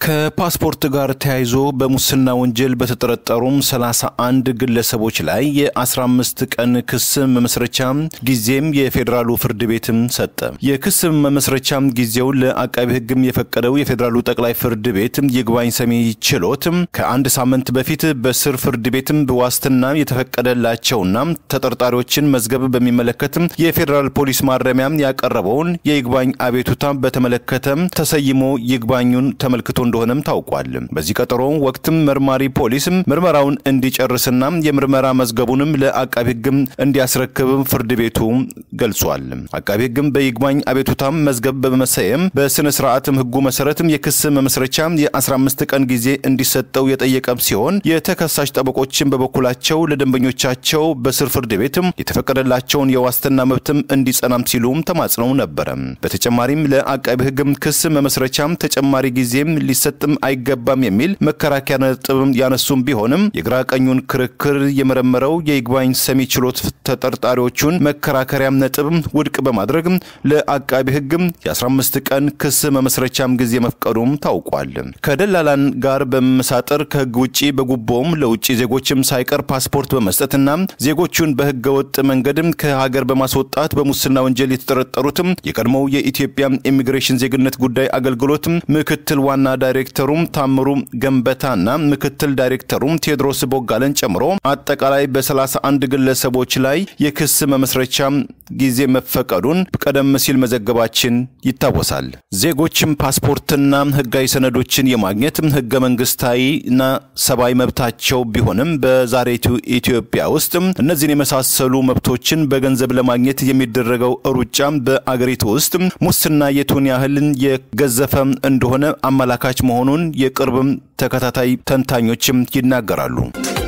S2: ከፓስፖርት ጋር ተያይዞ በሙስና ወንጀል በተጠረጠሩም 31 ግለሰቦች ላይ የ15 ቀን ክስ መመስረቻ ጊዜም የፌዴራሉ ፍርድ ቤትም ሰጠ። የክስ መመስረቻ ጊዜው ለአቃቢ ሕግም የፈቀደው የፌዴራሉ ጠቅላይ ፍርድ ቤት ይግባኝ ሰሚ ችሎት ከአንድ ሳምንት በፊት በስር ፍርድ ቤትም በዋስትና የተፈቀደላቸውና ተጠርጣሪዎችን መዝገብ በሚመለከት የፌዴራል ፖሊስ ማረሚያ ያቀረበውን የይግባኝ አቤቱታ በተመለከተ ተሰይሞ ይግባኙን ተመልክቶ እንደሆነም ታውቋል። በዚህ ቀጠሮ ወቅትም መርማሪ ፖሊስም ምርመራውን እንዲጨርስና የምርመራ መዝገቡንም ለአቃቢ ሕግም እንዲያስረክብ ፍርድ ቤቱ ገልጿል። አቃቢ ሕግም በይግባኝ አቤቱታም መዝገብ በመሰየም በስነ ስርዓትም ሕጉ መሰረትም የክስ መመስረቻ የ15 ቀን ጊዜ እንዲሰጠው የጠየቀ ሲሆን የተከሳሽ ጠበቆችን በበኩላቸው ለደንበኞቻቸው በስር ፍርድ ቤትም የተፈቀደላቸውን የዋስትና መብትም እንዲጸናም ሲሉም ተማጽነው ነበረ። በተጨማሪም ለአቃቢ ሕግም ክስ መመስረቻም ተጨማሪ ጊዜም ሊሰጥም አይገባም የሚል መከራከያ ነጥብ ያነሱም ቢሆንም የግራ ቀኙን ክርክር የመረመረው የይግባኝ ሰሚ ችሎት ተጠርጣሪዎቹን መከራከሪያም ነጥብ ውድቅ በማድረግ ለአቃቢ ሕግም የ15 ቀን ክስ መመስረቻም ጊዜ መፍቀዱም ታውቋል። ከደላላን ጋር በመመሳጠር ከሕግ ውጭ በጉቦም ለውጭ ዜጎችም ሳይቀር ፓስፖርት በመስጠትና ዜጎቹን በሕገ ወጥ መንገድም ከሀገር በማስወጣት በሙስና ወንጀል የተጠረጠሩትም የቀድሞው የኢትዮጵያ ኢሚግሬሽን ዜግነት ጉዳይ አገልግሎትም ምክትል ዋና ዳይሬክተሩም ታምሩ ገንበታና ምክትል ዳይሬክተሩም ቴዎድሮስ ቦጋለን ጨምሮ አጠቃላይ በ31 ግለሰቦች ላይ የክስ መመስረቻ ጊዜ መፈቀዱን ቀደም ሲል መዘገባችን ይታወሳል። ዜጎችም ፓስፖርትና ህጋዊ ሰነዶችን የማግኘት ህገ መንግስታዊና ሰብአዊ መብታቸው ቢሆንም በዛሬቱ ኢትዮጵያ ውስጥ እነዚህን የመሳሰሉ መብቶችን በገንዘብ ለማግኘት የሚደረገው ሩጫ በአገሪቱ ውስጥ ሙስና የቱን ያህልን የገዘፈ እንደሆነ አመላካች መሆኑን የቅርብም ተከታታይ ተንታኞችም ይናገራሉ።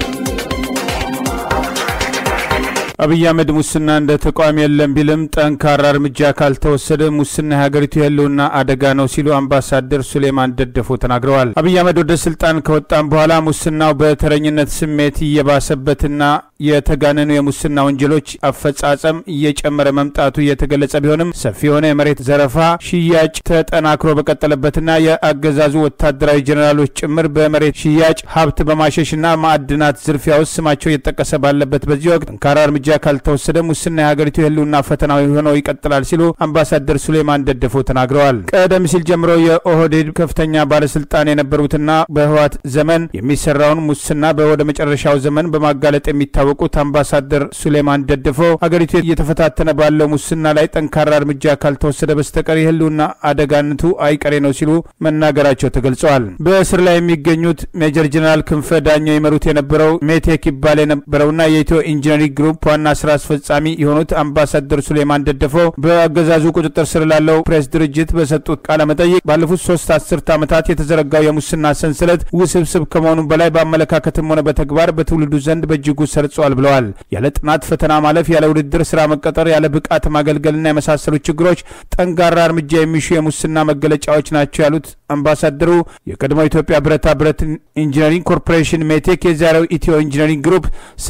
S1: አብይ አህመድ ሙስና እንደ ተቋም የለም ቢልም ጠንካራ እርምጃ ካልተወሰደ ሙስና የሀገሪቱ የህልውና አደጋ ነው ሲሉ አምባሳደር ሱሌማን ደደፎ ተናግረዋል። አብይ አህመድ ወደ ስልጣን ከወጣም በኋላ ሙስናው በተረኝነት ስሜት እየባሰበትና የተጋነኑ የሙስና ወንጀሎች አፈጻጸም እየጨመረ መምጣቱ እየተገለጸ ቢሆንም ሰፊ የሆነ የመሬት ዘረፋ፣ ሽያጭ ተጠናክሮ በቀጠለበትና የአገዛዙ ወታደራዊ ጀኔራሎች ጭምር በመሬት ሽያጭ ሀብት በማሸሽና ማዕድናት ዝርፊያ ውስጥ ስማቸው እየተጠቀሰ ባለበት በዚህ ወቅት ጠንካራ እርምጃ ካልተወሰደ ሙስና የሀገሪቱ የህልውና ፈተናዊ ሆነው ይቀጥላል ሲሉ አምባሳደር ሱሌማን ደደፎ ተናግረዋል። ቀደም ሲል ጀምሮ የኦህዴድ ከፍተኛ ባለስልጣን የነበሩትና በህወሓት ዘመን የሚሰራውን ሙስና በወደ መጨረሻው ዘመን በማጋለጥ የሚታወቁት አምባሳደር ሱሌማን ደደፎ ሀገሪቱ እየተፈታተነ ባለው ሙስና ላይ ጠንካራ እርምጃ ካልተወሰደ በስተቀር የህልውና አደጋነቱ አይቀሬ ነው ሲሉ መናገራቸው ተገልጸዋል። በእስር ላይ የሚገኙት ሜጀር ጀነራል ክንፈ ዳኘው ይመሩት የነበረው ሜቴክ ይባል የነበረውና የኢትዮ ኢንጂነሪንግ ግሩፕ ዋና ስራ አስፈጻሚ የሆኑት አምባሳደር ሱሌማን ደደፎ በአገዛዙ ቁጥጥር ስር ላለው ፕሬስ ድርጅት በሰጡት ቃለ መጠይቅ ባለፉት ሶስት አስርት ዓመታት የተዘረጋው የሙስና ሰንሰለት ውስብስብ ከመሆኑ በላይ በአመለካከትም ሆነ በተግባር በትውልዱ ዘንድ በእጅጉ ሰርጿል ብለዋል። ያለ ጥናት ፈተና ማለፍ፣ ያለ ውድድር ስራ መቀጠር፣ ያለ ብቃት ማገልገልና የመሳሰሉ ችግሮች ጠንካራ እርምጃ የሚሹ የሙስና መገለጫዎች ናቸው ያሉት አምባሳደሩ የቀድሞ ኢትዮጵያ ብረታ ብረት ኢንጂነሪንግ ኮርፖሬሽን ሜቴክ የዛሬው ኢትዮ ኢንጂነሪንግ ግሩፕ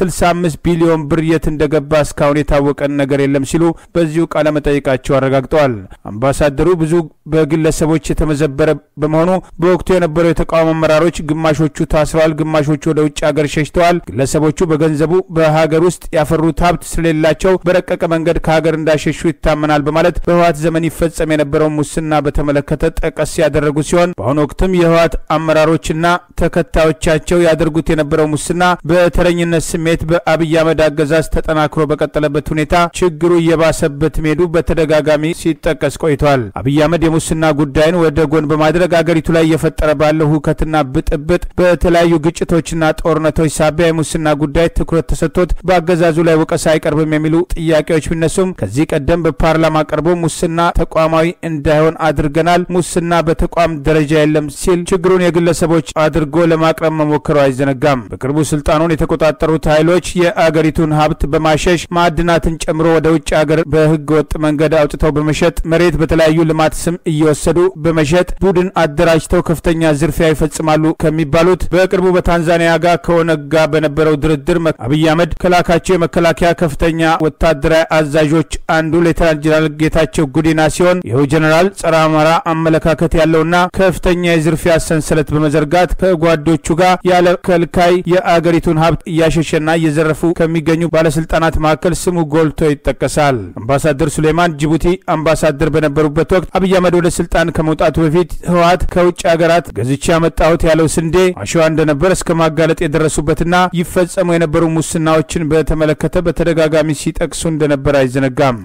S1: 65 ቢሊዮን ብር የት እንደገባ እስካሁን የታወቀን ነገር የለም ሲሉ በዚሁ ቃለ መጠይቃቸው አረጋግጠዋል። አምባሳደሩ ብዙ በግለሰቦች የተመዘበረ በመሆኑ በወቅቱ የነበሩ የተቃውሞ አመራሮች ግማሾቹ ታስረዋል፣ ግማሾቹ ወደ ውጭ ሀገር ሸሽተዋል። ግለሰቦቹ በገንዘቡ በሀገር ውስጥ ያፈሩት ሀብት ስለሌላቸው በረቀቀ መንገድ ከሀገር እንዳሸሹ ይታመናል በማለት በህወሓት ዘመን ይፈጸም የነበረውን ሙስና በተመለከተ ጠቀስ ያደረጉ ሲሆን በአሁኑ ወቅትም የህወሓት አመራሮችና ተከታዮቻቸው ያደርጉት የነበረው ሙስና በተረኝነት ስሜት በአብይ አህመድ አገዛዝ ተጠናክሮ በቀጠለበት ሁኔታ ችግሩ እየባሰበት መሄዱ በተደጋጋሚ ሲጠቀስ ቆይቷል። አብይ አህመድ የሙስና ጉዳይን ወደ ጎን በማድረግ አገሪቱ ላይ እየፈጠረ ባለው ሁከትና ብጥብጥ በተለያዩ ግጭቶችና ጦርነቶች ሳቢያ የሙስና ጉዳይ ትኩረት ተሰጥቶት በአገዛዙ ላይ ወቀሳ አይቀርብም የሚሉ ጥያቄዎች ቢነሱም ከዚህ ቀደም በፓርላማ ቀርቦ ሙስና ተቋማዊ እንዳይሆን አድርገናል፣ ሙስና በተቋም ደረጃ የለም ሲል ችግሩን የግለሰቦች አድርጎ ለማቅረብ መሞከሩ አይዘነጋም። በቅርቡ ስልጣኑን የተቆጣጠሩት ኃይሎች የአገሪቱን ሀብት በማሸሽ ማዕድናትን ጨምሮ ወደ ውጭ ሀገር በህገ ወጥ መንገድ አውጥተው በመሸጥ መሬት በተለያዩ ልማት ስም እየወሰዱ በመሸጥ ቡድን አደራጅተው ከፍተኛ ዝርፊያ ይፈጽማሉ ከሚባሉት በቅርቡ በታንዛኒያ ጋር ከኦነግ ጋር በነበረው ድርድር አብይ አህመድ ከላካቸው የመከላከያ ከፍተኛ ወታደራዊ አዛዦች አንዱ ሌተናንት ጀነራል ጌታቸው ጉዲና ሲሆን ይኸው ጀኔራል ጸረ አማራ አመለካከት ያለውና ከፍተኛ የዝርፊያ ሰንሰለት በመዘርጋት ከጓዶቹ ጋር ያለ ከልካይ የአገሪቱን ሀብት እያሸሸና እየዘረፉ ከሚገኙ ባለስልጣናት መካከል ስሙ ጎልቶ ይጠቀሳል። አምባሳደር ሱሌማን ጅቡቲ አምባሳደር በነበሩበት ወቅት አብይ አህመድ ወደ ስልጣን ከመውጣቱ በፊት ህወሓት ከውጭ ሀገራት ገዝቼ ያመጣሁት ያለው ስንዴ አሸዋ እንደነበር እስከ ማጋለጥ የደረሱበትና ይፈጸሙ የነበሩ ሙስናዎችን በተመለከተ በተደጋጋሚ ሲጠቅሱ እንደነበር አይዘነጋም።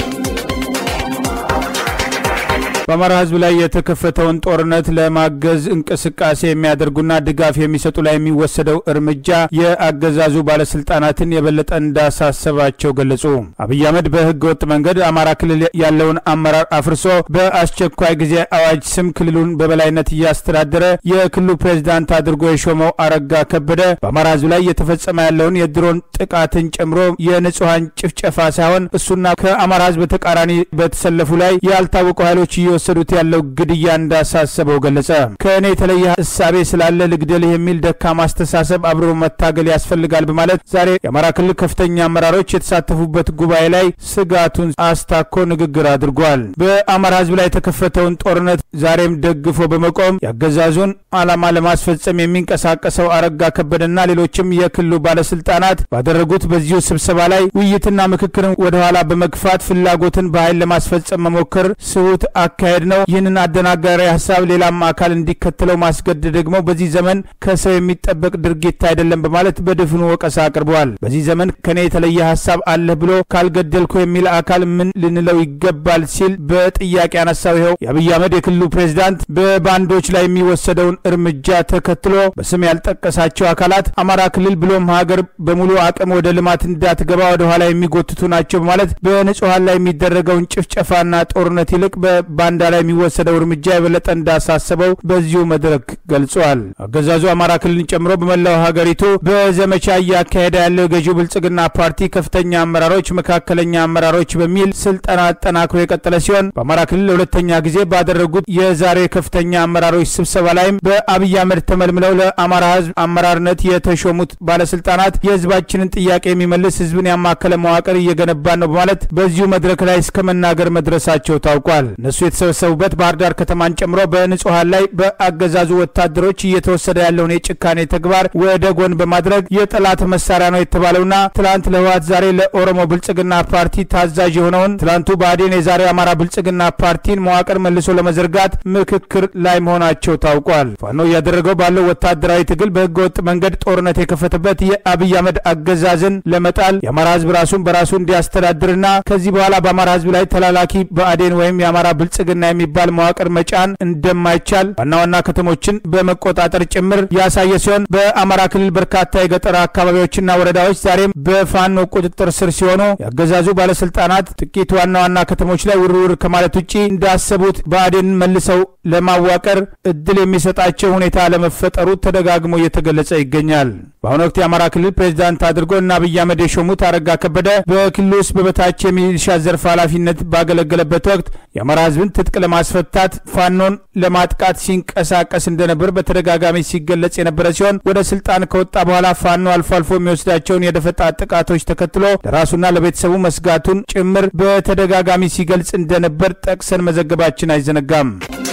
S1: በአማራ ህዝብ ላይ የተከፈተውን ጦርነት ለማገዝ እንቅስቃሴ የሚያደርጉና ድጋፍ የሚሰጡ ላይ የሚወሰደው እርምጃ የአገዛዙ ባለስልጣናትን የበለጠ እንዳሳሰባቸው ገለጹ። አብይ አህመድ በህገ ወጥ መንገድ አማራ ክልል ያለውን አመራር አፍርሶ በአስቸኳይ ጊዜ አዋጅ ስም ክልሉን በበላይነት እያስተዳደረ የክልሉ ፕሬዝዳንት አድርጎ የሾመው አረጋ ከበደ በአማራ ህዝብ ላይ እየተፈጸመ ያለውን የድሮን ጥቃትን ጨምሮ የንጹሐን ጭፍጨፋ ሳይሆን እሱና ከአማራ ህዝብ ተቃራኒ በተሰለፉ ላይ ያልታወቁ ኃይሎች እየወሰዱት ያለው ግድያ እንዳሳሰበው ገለጸ። ከእኔ የተለየ እሳቤ ስላለ ልግደልህ የሚል ደካማ አስተሳሰብ አብሮ መታገል ያስፈልጋል በማለት ዛሬ የአማራ ክልል ከፍተኛ አመራሮች የተሳተፉበት ጉባኤ ላይ ስጋቱን አስታኮ ንግግር አድርጓል። በአማራ ህዝብ ላይ የተከፈተውን ጦርነት ዛሬም ደግፎ በመቆም ያገዛዙን ዓላማ ለማስፈጸም የሚንቀሳቀሰው አረጋ ከበደና ሌሎችም የክልሉ ባለስልጣናት ባደረጉት በዚሁ ስብሰባ ላይ ውይይትና ምክክርን ወደኋላ በመግፋት ፍላጎትን በኃይል ለማስፈጸም መሞከር ስሁት አካሄድ ነው። ይህንን አደናጋሪ ሀሳብ ሌላም አካል እንዲከተለው ማስገደድ ደግሞ በዚህ ዘመን ከሰው የሚጠበቅ ድርጊት አይደለም በማለት በድፍኑ ወቀሳ አቅርበዋል። በዚህ ዘመን ከኔ የተለየ ሀሳብ አለህ ብሎ ካልገደልኩ የሚል አካል ምን ልንለው ይገባል ሲል በጥያቄ ያነሳው ይኸው የአብይ አህመድ የክልሉ ፕሬዝዳንት በባንዶች ላይ የሚወሰደውን እርምጃ ተከትሎ በስም ያልጠቀሳቸው አካላት አማራ ክልል ብሎም ሀገር በሙሉ አቅም ወደ ልማት እንዳትገባ ወደ ኋላ የሚጎትቱ ናቸው በማለት በንጹሐን ላይ የሚደረገውን ጭፍጨፋና ጦርነት ይልቅ በባንዳ ላይ የሚወሰደው እርምጃ የበለጠ እንዳሳሰበው በዚሁ መድረክ ገልጿል። አገዛዙ አማራ ክልልን ጨምሮ በመላው ሀገሪቱ በዘመቻ እያካሄደ ያለው የገዢው ብልጽግና ፓርቲ ከፍተኛ አመራሮች፣ መካከለኛ አመራሮች በሚል ስልጠና አጠናክሮ የቀጠለ ሲሆን በአማራ ክልል ለሁለተኛ ጊዜ ባደረጉት የዛሬ ከፍተኛ አመራሮች ስብሰባ ላይም በአብይ አህመድ ተመልምለው ለአማራ ህዝብ አመራርነት የተሾሙት ባለስልጣናት የህዝባችንን ጥያቄ የሚመልስ ህዝብን ያማከለ መዋቅር እየገነባን ነው በማለት በዚሁ መድረክ ላይ እስከ መናገር መድረሳቸው ታውቋል። እነሱ የተሰበሰቡበት ባህር ዳር ከተማን ጨምሮ በንጹሐን ላይ በአገዛዙ ወታደሮች እየተወሰደ ያለውን የጭካኔ ተግባር ወደ ጎን በማድረግ የጠላት መሳሪያ ነው የተባለውና ትላንት ለህወሓት ዛሬ ለኦሮሞ ብልጽግና ፓርቲ ታዛዥ የሆነውን ትላንቱ ብአዴን የዛሬው አማራ ብልጽግና ፓርቲን መዋቅር መልሶ ለመዘርጋት ምክክር ላይ መሆናቸው ታውቋል። ፋኖ እያደረገው ባለው ወታደራዊ ትግል በህገ ወጥ መንገድ ጦርነት የከፈተበት የአብይ አህመድ አገዛዝን ለመጣል የአማራ ህዝብ ራሱን በራሱ እንዲያስተዳድርና ከዚህ በኋላ በአማራ ህዝብ ላይ ተላላኪ ብአዴን ወይም የአማራ ብልጽግና የሚባል መዋቅር መጫን እንደማይቻል ዋና ዋና ከተሞችን በመቆጣጠር ጭምር ያሳየ ሲሆን በአማራ ክልል በርካታ የገጠር አካባቢዎችና ወረዳዎች ዛሬም በፋኖ ቁጥጥር ስር ሲሆኑ ያገዛዙ ባለስልጣናት ጥቂት ዋና ዋና ከተሞች ላይ ውርውር ከማለት ውጭ እንዳሰቡት ብአዴንን መልሰው ለማዋቀር እድል የሚሰጣቸው ሁኔታ ለመፈጠሩ ተደጋግሞ እየተገለጸ ይገኛል። በአሁኑ ወቅት የአማራ ክልል ፕሬዚዳንት አድርጎ እና አብይ አህመድ የሾሙት አረጋ ከበደ በክልሉ ውስጥ በበታች የሚሊሻ ዘርፍ ኃላፊነት ባገለገለበት ወቅት የአማራ ህዝብን ትጥቅ ለማስፈታት ፋኖን ለማጥቃት ሲንቀሳቀስ እንደነበር በተደጋጋሚ ሲገለጽ የነበረ ሲሆን ወደ ስልጣን ከወጣ በኋላ ፋኖ አልፎ አልፎ የሚወስዳቸውን የደፈጣ ጥቃቶች ተከትሎ ለራሱና ለቤተሰቡ መስጋቱን ጭምር በተደጋጋሚ ሲገልጽ እንደነበር ጠቅሰን መዘገባችን አይዘነጋም።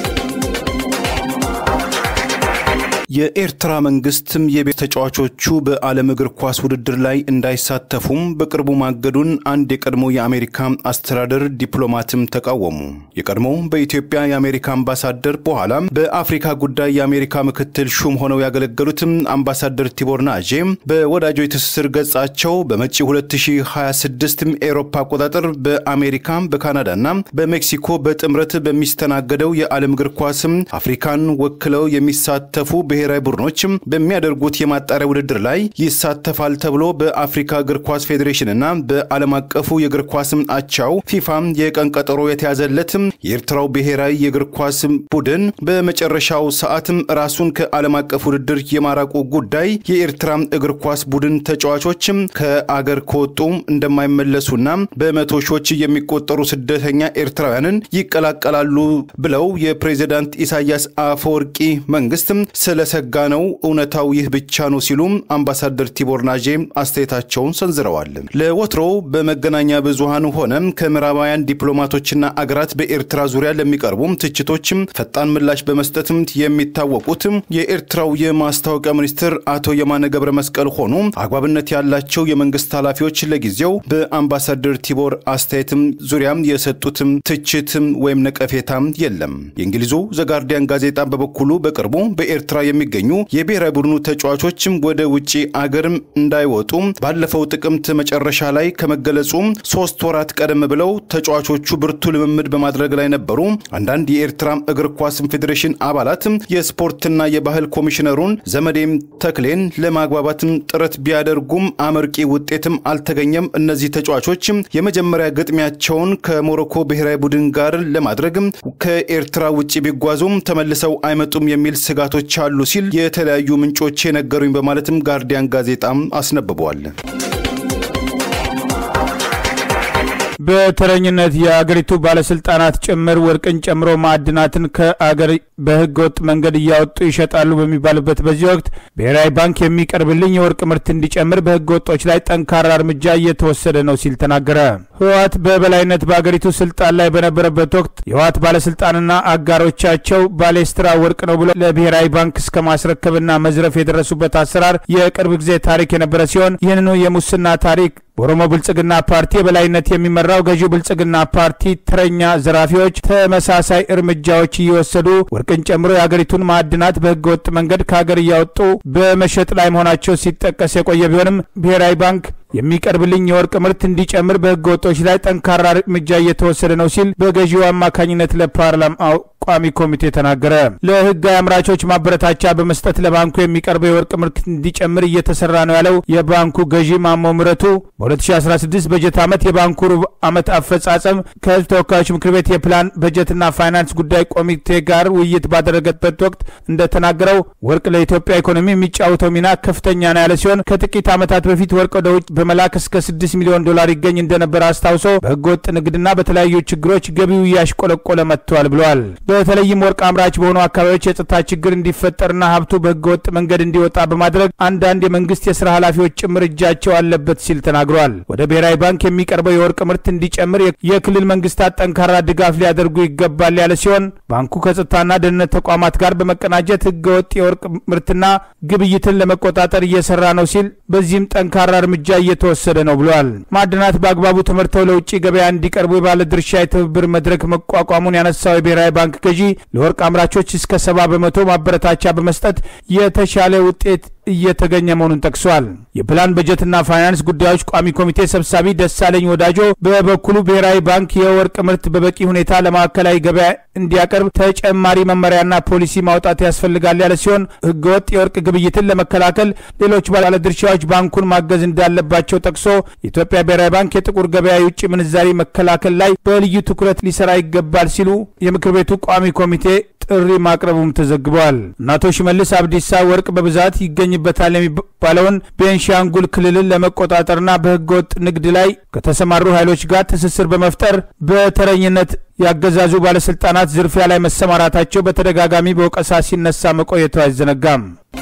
S2: የኤርትራ መንግስትም የቤት ተጫዋቾቹ በዓለም እግር ኳስ ውድድር ላይ እንዳይሳተፉም በቅርቡ ማገዱን አንድ የቀድሞ የአሜሪካ አስተዳደር ዲፕሎማትም ተቃወሙ። የቀድሞው በኢትዮጵያ የአሜሪካ አምባሳደር በኋላም በአፍሪካ ጉዳይ የአሜሪካ ምክትል ሹም ሆነው ያገለገሉትም አምባሳደር ቲቦር ናጄ በወዳጆ የትስስር ገጻቸው በመጪ 2026 ኤሮፓ አቆጣጠር በአሜሪካ በካናዳና በሜክሲኮ በጥምረት በሚስተናገደው የዓለም እግር ኳስም አፍሪካን ወክለው የሚሳተፉ ብሔራዊ ቡድኖችም በሚያደርጉት የማጣሪያ ውድድር ላይ ይሳተፋል ተብሎ በአፍሪካ እግር ኳስ ፌዴሬሽንና በዓለም አቀፉ የእግር ኳስም አቻው ፊፋም የቀን ቀጠሮ የተያዘለትም የኤርትራው ብሔራዊ የእግር ኳስ ቡድን በመጨረሻው ሰዓትም ራሱን ከዓለም አቀፍ ውድድር የማራቁ ጉዳይ የኤርትራ እግር ኳስ ቡድን ተጫዋቾችም ከአገር ከወጡ እንደማይመለሱና በመቶ ሺዎች የሚቆጠሩ ስደተኛ ኤርትራውያንን ይቀላቀላሉ ብለው የፕሬዚዳንት ኢሳያስ አፈወርቂ መንግስትም ስለ ስለሰጋ ነው። እውነታው ይህ ብቻ ነው ሲሉም አምባሳደር ቲቦር ናጄ አስተያየታቸውን ሰንዝረዋል። ለወትሮው በመገናኛ ብዙሃን ሆነም ከምዕራባውያን ዲፕሎማቶችና አገራት በኤርትራ ዙሪያ ለሚቀርቡ ትችቶችም ፈጣን ምላሽ በመስጠትም የሚታወቁት የኤርትራው የማስታወቂያ ሚኒስትር አቶ የማነ ገብረ መስቀል ሆኑ አግባብነት ያላቸው የመንግስት ኃላፊዎች ለጊዜው በአምባሳደር ቲቦር አስተያየትም ዙሪያም የሰጡትም ትችትም ወይም ነቀፌታም የለም። የእንግሊዙ ዘጋርዲያን ጋዜጣ በበኩሉ በቅርቡ በኤርትራ የሚገኙ የብሔራዊ ቡድኑ ተጫዋቾችም ወደ ውጭ አገርም እንዳይወጡ ባለፈው ጥቅምት መጨረሻ ላይ ከመገለጹ ሶስት ወራት ቀደም ብለው ተጫዋቾቹ ብርቱ ልምምድ በማድረግ ላይ ነበሩ። አንዳንድ የኤርትራ እግር ኳስ ፌዴሬሽን አባላት የስፖርትና የባህል ኮሚሽነሩን ዘመዴም ተክሌን ለማግባባትም ጥረት ቢያደርጉም አመርቂ ውጤትም አልተገኘም። እነዚህ ተጫዋቾች የመጀመሪያ ግጥሚያቸውን ከሞሮኮ ብሔራዊ ቡድን ጋር ለማድረግ ከኤርትራ ውጭ ቢጓዙም ተመልሰው አይመጡም የሚል ስጋቶች አሉ ሲል የተለያዩ ምንጮች የነገሩኝ በማለትም ጋርዲያን ጋዜጣም አስነብቧል።
S1: በተረኝነት የአገሪቱ ባለስልጣናት ጭምር ወርቅን ጨምሮ ማዕድናትን ከአገር በህገ ወጥ መንገድ እያወጡ ይሸጣሉ በሚባልበት በዚህ ወቅት ብሔራዊ ባንክ የሚቀርብልኝ የወርቅ ምርት እንዲጨምር በህገ ወጦች ላይ ጠንካራ እርምጃ እየተወሰደ ነው ሲል ተናገረ። ህወሓት በበላይነት በአገሪቱ ስልጣን ላይ በነበረበት ወቅት የህወሓት ባለስልጣንና አጋሮቻቸው ባሌስትራ ወርቅ ነው ብሎ ለብሔራዊ ባንክ እስከ ማስረከብና መዝረፍ የደረሱበት አሰራር የቅርብ ጊዜ ታሪክ የነበረ ሲሆን ይህንኑ የሙስና ታሪክ በኦሮሞ ብልጽግና ፓርቲ የበላይነት የሚመራው ገዢው ብልጽግና ፓርቲ ተረኛ ዘራፊዎች ተመሳሳይ እርምጃዎች እየወሰዱ ወርቅን ጨምሮ የአገሪቱን ማዕድናት በህገ ወጥ መንገድ ከሀገር እያወጡ በመሸጥ ላይ መሆናቸው ሲጠቀስ የቆየ ቢሆንም ብሔራዊ ባንክ የሚቀርብልኝ የወርቅ ምርት እንዲጨምር በህገ ወጦች ላይ ጠንካራ እርምጃ እየተወሰደ ነው ሲል በገዢው አማካኝነት ለፓርላማው ቋሚ ኮሚቴ ተናገረ። ለህጋዊ አምራቾች ማበረታቻ በመስጠት ለባንኩ የሚቀርበው የወርቅ ምርት እንዲጨምር እየተሰራ ነው ያለው የባንኩ ገዢ ማሞ ምረቱ በ2016 በጀት ዓመት የባንኩ ሩብ ዓመት አፈጻጸም ከህዝብ ተወካዮች ምክር ቤት የፕላን በጀትና ፋይናንስ ጉዳይ ኮሚቴ ጋር ውይይት ባደረገበት ወቅት እንደተናገረው ወርቅ ለኢትዮጵያ ኢኮኖሚ የሚጫወተው ሚና ከፍተኛ ነው ያለ ሲሆን ከጥቂት ዓመታት በፊት ወርቅ ወደ ውጭ በመላክ እስከ 6 ሚሊዮን ዶላር ይገኝ እንደነበረ አስታውሶ በህገወጥ ንግድና በተለያዩ ችግሮች ገቢው እያሽቆለቆለ መጥቷል ብለዋል። በተለይም ወርቅ አምራች በሆኑ አካባቢዎች የጸጥታ ችግር እንዲፈጠርና ሀብቱ በህገወጥ መንገድ እንዲወጣ በማድረግ አንዳንድ የመንግስት የስራ ኃላፊዎች ጭምር እጃቸው አለበት ሲል ተናግረዋል። ወደ ብሔራዊ ባንክ የሚቀርበው የወርቅ ምርት እንዲጨምር የክልል መንግስታት ጠንካራ ድጋፍ ሊያደርጉ ይገባል ያለ ሲሆን ባንኩ ከጸጥታና ደህንነት ተቋማት ጋር በመቀናጀት ህገወጥ የወርቅ ምርትና ግብይትን ለመቆጣጠር እየሰራ ነው ሲል በዚህም ጠንካራ እርምጃ እየተወሰደ ነው ብለዋል። ማዕድናት በአግባቡ ተመርተው ለውጭ ገበያ እንዲቀርቡ የባለ ድርሻ የትብብር መድረክ መቋቋሙን ያነሳው የብሔራዊ ባንክ ገዢ ለወርቅ አምራቾች እስከ ሰባ በመቶ ማበረታቻ በመስጠት የተሻለ ውጤት እየተገኘ መሆኑን ጠቅሷል። የፕላን በጀትና ፋይናንስ ጉዳዮች ቋሚ ኮሚቴ ሰብሳቢ ደሳለኝ ወዳጆ በበኩሉ ብሔራዊ ባንክ የወርቅ ምርት በበቂ ሁኔታ ለማዕከላዊ ገበያ እንዲያቀርብ ተጨማሪ መመሪያና ፖሊሲ ማውጣት ያስፈልጋል ያለ ሲሆን ህገወጥ የወርቅ ግብይትን ለመከላከል ሌሎች ባለድርሻዎች ባንኩን ማገዝ እንዳለባቸው ጠቅሶ የኢትዮጵያ ብሔራዊ ባንክ የጥቁር ገበያ የውጭ ምንዛሪ መከላከል ላይ በልዩ ትኩረት ሊሰራ ይገባል ሲሉ የምክር ቤቱ ቋሚ ኮሚቴ ጥሪ ማቅረቡም ተዘግበዋል። እና አቶ ሽመልስ አብዲሳ ወርቅ በብዛት ይገኝበታል የሚባለውን ቤንሻንጉል ክልልን ለመቆጣጠርና በህገወጥ ንግድ ላይ ከተሰማሩ ኃይሎች ጋር ትስስር በመፍጠር በተረኝነት ያገዛዙ ባለስልጣናት ዝርፊያ ላይ መሰማራታቸው በተደጋጋሚ በወቀሳ ሲነሳ መቆየቱ አይዘነጋም።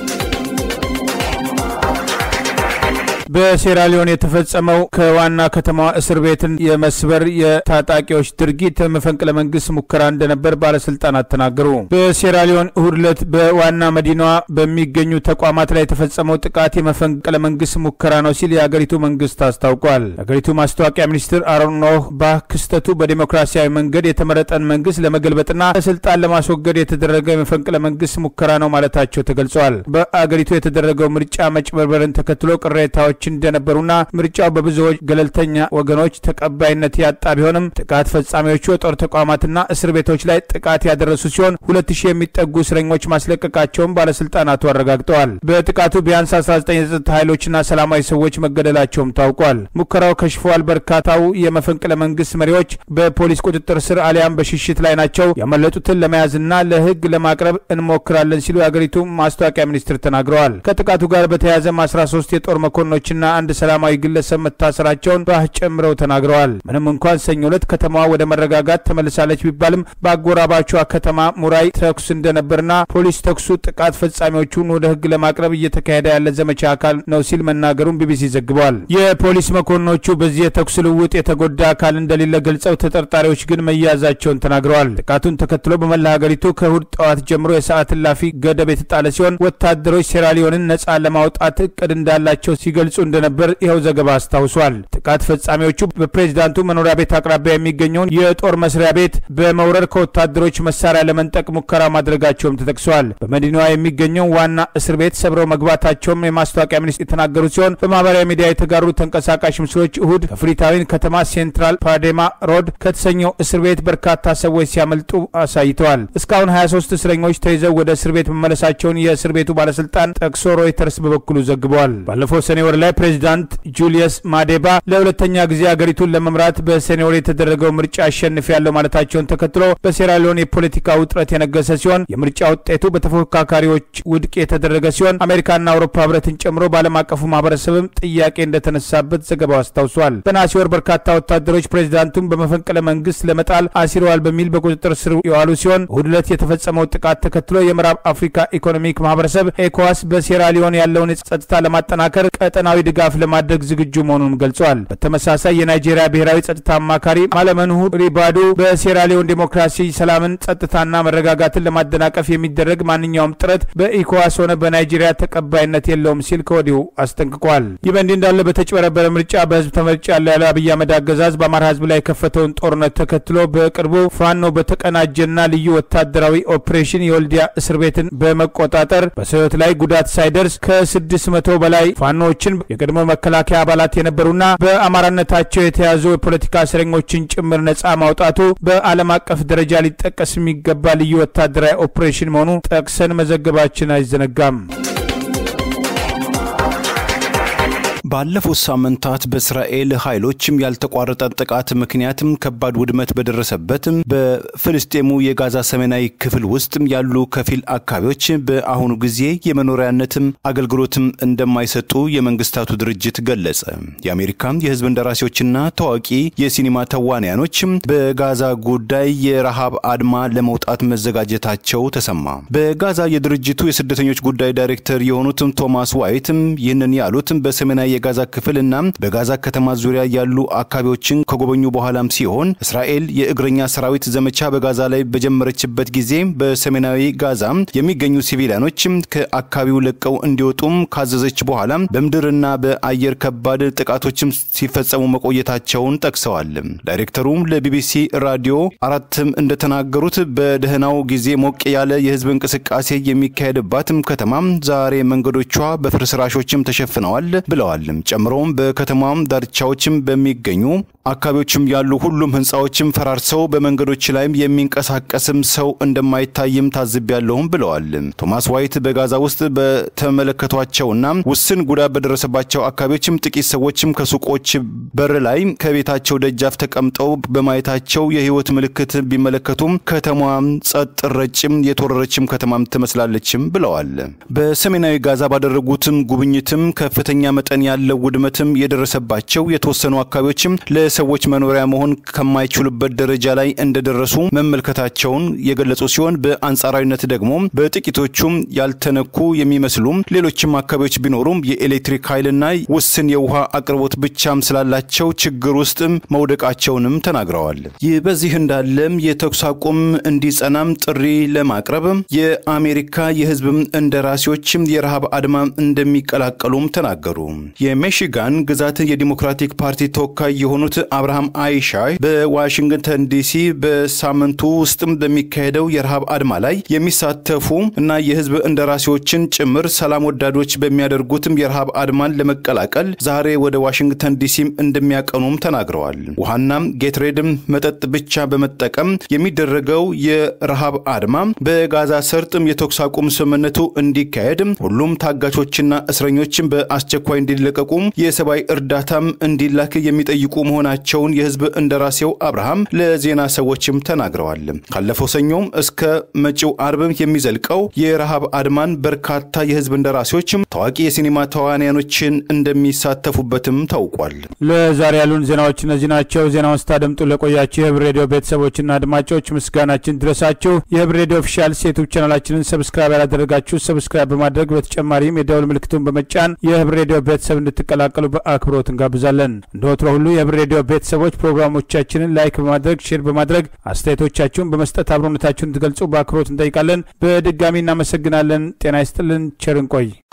S1: በሴራሊዮን የተፈጸመው ከዋና ከተማዋ እስር ቤትን የመስበር የታጣቂዎች ድርጊት መፈንቅለ መንግስት ሙከራ እንደነበር ባለስልጣናት ተናገሩ። በሴራሊዮን እሁድ ዕለት በዋና መዲናዋ በሚገኙ ተቋማት ላይ የተፈጸመው ጥቃት የመፈንቅለ መንግስት ሙከራ ነው ሲል የአገሪቱ መንግስት አስታውቋል። የአገሪቱ ማስታወቂያ ሚኒስትር አሮን ኖህ ባህ ክስተቱ በዲሞክራሲያዊ መንገድ የተመረጠን መንግስት ለመገልበጥና ከስልጣን ለማስወገድ የተደረገ የመፈንቅለ መንግስት ሙከራ ነው ማለታቸው ተገልጿል። በአገሪቱ የተደረገው ምርጫ መጭበርበርን ተከትሎ ቅሬታዎች እንደነበሩና ምርጫው በብዙዎች ገለልተኛ ወገኖች ተቀባይነት ያጣ ቢሆንም ጥቃት ፈጻሚዎቹ የጦር ተቋማትና እስር ቤቶች ላይ ጥቃት ያደረሱ ሲሆን ሁለት ሺህ የሚጠጉ እስረኞች ማስለቀቃቸውን ባለስልጣናቱ አረጋግጠዋል። በጥቃቱ ቢያንስ 19 የጸጥታ ኃይሎችና ሰላማዊ ሰዎች መገደላቸውም ታውቋል። ሙከራው ከሽፏል። በርካታው የመፈንቅለ መንግስት መሪዎች በፖሊስ ቁጥጥር ስር አሊያም በሽሽት ላይ ናቸው። ያመለጡትን ለመያዝና ለህግ ለማቅረብ እንሞክራለን ሲሉ የአገሪቱ ማስታወቂያ ሚኒስትር ተናግረዋል። ከጥቃቱ ጋር በተያያዘም 13 የጦር መኮንኖች ወታደሮችና አንድ ሰላማዊ ግለሰብ መታሰራቸውን ጨምረው ተናግረዋል። ምንም እንኳን ሰኞ ዕለት ከተማዋ ወደ መረጋጋት ተመልሳለች ቢባልም በአጎራባቿ ከተማ ሙራይ ተኩስ እንደነበርና ፖሊስ ተኩሱ ጥቃት ፈጻሚዎቹን ወደ ሕግ ለማቅረብ እየተካሄደ ያለ ዘመቻ አካል ነው ሲል መናገሩን ቢቢሲ ዘግቧል። የፖሊስ መኮንኖቹ በዚህ የተኩስ ልውውጥ የተጎዳ አካል እንደሌለ ገልጸው ተጠርጣሪዎች ግን መያዛቸውን ተናግረዋል። ጥቃቱን ተከትሎ በመላ ሀገሪቱ ከእሁድ ጠዋት ጀምሮ የሰዓት እላፊ ገደብ የተጣለ ሲሆን ወታደሮች ሴራሊዮንን ነጻ ለማውጣት እቅድ እንዳላቸው ሲገልጹ እንደነበር ይኸው ዘገባ አስታውሷል። ጥቃት ፈጻሚዎቹ በፕሬዚዳንቱ መኖሪያ ቤት አቅራቢያ የሚገኘውን የጦር መስሪያ ቤት በመውረር ከወታደሮች መሳሪያ ለመንጠቅ ሙከራ ማድረጋቸውም ተጠቅሷል። በመዲናዋ የሚገኘው ዋና እስር ቤት ሰብረው መግባታቸውም የማስታወቂያ ሚኒስትር የተናገሩ ሲሆን በማህበራዊ ሚዲያ የተጋሩ ተንቀሳቃሽ ምስሎች እሁድ ከፍሪታዊን ከተማ ሴንትራል ፓዴማ ሮድ ከተሰኘው እስር ቤት በርካታ ሰዎች ሲያመልጡ አሳይተዋል። እስካሁን 23 እስረኞች ተይዘው ወደ እስር ቤት መመለሳቸውን የእስር ቤቱ ባለስልጣን ጠቅሶ ሮይተርስ በበኩሉ ዘግበዋል። ባለፈው ሰኔ ወር ላይ ፕሬዚዳንት ጁልየስ ማዴባ ለሁለተኛ ጊዜ አገሪቱን ለመምራት በሰኔ ወር የተደረገው ምርጫ አሸንፍ ያለው ማለታቸውን ተከትሎ በሴራሊዮን የፖለቲካ ውጥረት የነገሰ ሲሆን የምርጫ ውጤቱ በተፎካካሪዎች ውድቅ የተደረገ ሲሆን አሜሪካና አውሮፓ ህብረትን ጨምሮ በዓለም አቀፉ ማህበረሰብም ጥያቄ እንደተነሳበት ዘገባው አስታውሷል። በነሐሴ ወር በርካታ ወታደሮች ፕሬዚዳንቱን በመፈንቅለ መንግስት ለመጣል አሲረዋል በሚል በቁጥጥር ስር የዋሉ ሲሆን እሁድ ዕለት የተፈጸመው ጥቃት ተከትሎ የምዕራብ አፍሪካ ኢኮኖሚክ ማህበረሰብ ኤኮዋስ በሴራሊዮን ያለውን ጸጥታ ለማጠናከር ቀጠናዊ ድጋፍ ለማድረግ ዝግጁ መሆኑንም ገልጿል። በተመሳሳይ የናይጄሪያ ብሔራዊ ጸጥታ አማካሪ ማለመንሁ ሪባዱ በሴራሊዮን ዴሞክራሲ፣ ሰላምን፣ ጸጥታና መረጋጋትን ለማደናቀፍ የሚደረግ ማንኛውም ጥረት በኢኮዋስ ሆነ በናይጄሪያ ተቀባይነት የለውም ሲል ከወዲሁ አስጠንቅቋል። ይህ በእንዲህ እንዳለ በተጭበረበረ ምርጫ በህዝብ ተመርጫ ያለው ያለው አብይ አህመድ አገዛዝ በአማራ ህዝብ ላይ የከፈተውን ጦርነት ተከትሎ በቅርቡ ፋኖ በተቀናጀና ልዩ ወታደራዊ ኦፕሬሽን የወልዲያ እስር ቤትን በመቆጣጠር በሰው ህይወት ላይ ጉዳት ሳይደርስ ከስድስት መቶ በላይ ፋኖዎችን የቀድሞ መከላከያ አባላት የነበሩና በአማራነታቸው የተያዙ የፖለቲካ እስረኞችን ጭምር ነጻ ማውጣቱ በዓለም አቀፍ ደረጃ ሊጠቀስ የሚገባ ልዩ ወታደራዊ ኦፕሬሽን መሆኑ ጠቅሰን መዘገባችን አይዘነጋም።
S2: ባለፉት ሳምንታት በእስራኤል ኃይሎችም ያልተቋረጠ ጥቃት ምክንያትም ከባድ ውድመት በደረሰበትም በፍልስጤሙ የጋዛ ሰሜናዊ ክፍል ውስጥ ያሉ ከፊል አካባቢዎች በአሁኑ ጊዜ የመኖሪያነትም አገልግሎትም እንደማይሰጡ የመንግስታቱ ድርጅት ገለጸ። የአሜሪካ የህዝብ እንደራሴዎችና ታዋቂ የሲኒማ ተዋንያኖችም በጋዛ ጉዳይ የረሃብ አድማ ለመውጣት መዘጋጀታቸው ተሰማ። በጋዛ የድርጅቱ የስደተኞች ጉዳይ ዳይሬክተር የሆኑትም ቶማስ ዋይትም ይህንን ያሉትም በሰሜናዊ የጋዛ ክፍልና በጋዛ ከተማ ዙሪያ ያሉ አካባቢዎችን ከጎበኙ በኋላም ሲሆን እስራኤል የእግረኛ ሰራዊት ዘመቻ በጋዛ ላይ በጀመረችበት ጊዜ በሰሜናዊ ጋዛ የሚገኙ ሲቪሊያኖች ከአካባቢው ለቀው እንዲወጡም ካዘዘች በኋላ በምድርና በአየር ከባድ ጥቃቶችም ሲፈጸሙ መቆየታቸውን ጠቅሰዋል። ዳይሬክተሩም ለቢቢሲ ራዲዮ አራትም እንደተናገሩት በደህናው ጊዜ ሞቅ ያለ የህዝብ እንቅስቃሴ የሚካሄድባትም ከተማ ዛሬ መንገዶቿ በፍርስራሾችም ተሸፍነዋል ብለዋል። ጨምሮም በከተማም ዳርቻዎችም በሚገኙ አካባቢዎችም ያሉ ሁሉም ህንፃዎችም ፈራርሰው በመንገዶች ላይም የሚንቀሳቀስም ሰው እንደማይታይም ታዝቤያለሁም ብለዋል። ቶማስ ዋይት በጋዛ ውስጥ በተመለከቷቸውና ውስን ጉዳት በደረሰባቸው አካባቢዎችም ጥቂት ሰዎችም ከሱቆች በር ላይ ከቤታቸው ደጃፍ ተቀምጠው በማየታቸው የህይወት ምልክት ቢመለከቱም ከተማዋም ጸጥ ረጭም የተወረረችም ከተማም ትመስላለችም ብለዋል። በሰሜናዊ ጋዛ ባደረጉትም ጉብኝትም ከፍተኛ መጠን ያለው ውድመትም የደረሰባቸው የተወሰኑ አካባቢዎችም ለሰዎች መኖሪያ መሆን ከማይችሉበት ደረጃ ላይ እንደደረሱ መመልከታቸውን የገለጹ ሲሆን በአንጻራዊነት ደግሞ በጥቂቶቹም ያልተነኩ የሚመስሉም ሌሎችም አካባቢዎች ቢኖሩም የኤሌክትሪክ ኃይልና ውስን የውሃ አቅርቦት ብቻም ስላላቸው ችግር ውስጥ መውደቃቸውንም ተናግረዋል። ይህ በዚህ እንዳለም የተኩስ አቁም እንዲጸናም ጥሪ ለማቅረብ የአሜሪካ የህዝብ እንደራሴዎችም የረሃብ አድማ እንደሚቀላቀሉም ተናገሩ። የሜሽጋን ግዛት የዲሞክራቲክ ፓርቲ ተወካይ የሆኑት አብርሃም አይሻይ በዋሽንግተን ዲሲ በሳምንቱ ውስጥም በሚካሄደው የረሃብ አድማ ላይ የሚሳተፉ እና የህዝብ እንደራሴዎችን ጭምር ሰላም ወዳዶች በሚያደርጉትም የረሃብ አድማን ለመቀላቀል ዛሬ ወደ ዋሽንግተን ዲሲም እንደሚያቀኑም ተናግረዋል። ውሃናም ጌትሬድም መጠጥ ብቻ በመጠቀም የሚደረገው የረሃብ አድማ በጋዛ ሰርጥም የተኩስ አቁም ስምምነቱ እንዲካሄድ ሁሉም ታጋቾችና እስረኞችን በአስቸኳይ እንዲለቀቁ እንዲለቀቁ የሰብአዊ እርዳታም እንዲላክ የሚጠይቁ መሆናቸውን የህዝብ እንደራሴው አብርሃም ለዜና ሰዎችም ተናግረዋል። ካለፈው ሰኞም እስከ መጪው አርብ የሚዘልቀው የረሃብ አድማን በርካታ የህዝብ እንደራሴዎችም ታዋቂ የሲኒማ ተዋንያኖችን እንደሚሳተፉበትም ታውቋል።
S1: ለዛሬ ያሉን ዜናዎች እነዚህ ናቸው። ዜናውን ስታደምጡ ለቆያችሁ የህብር ሬዲዮ ቤተሰቦችና አድማጮች ምስጋናችን ድረሳችሁ። የህብር ሬዲዮ ኦፊሻል ዩቱብ ቻናላችንን ሰብስክራይብ ያላደረጋችሁ ሰብስክራይብ በማድረግ በተጨማሪም የደውል ምልክቱን በመጫን የህብር ሬዲዮ ቤተሰብ እንድትቀላቀሉ በአክብሮት እንጋብዛለን። እንደ ወትሮ ሁሉ የህብር ሬዲዮ ቤተሰቦች ፕሮግራሞቻችንን ላይክ በማድረግ ሼር በማድረግ አስተያየቶቻችሁን በመስጠት አብሮነታችሁን እንድትገልጹ በአክብሮት እንጠይቃለን። በድጋሚ እናመሰግናለን። ጤና ይስጥልን። ቸር እንቆይ።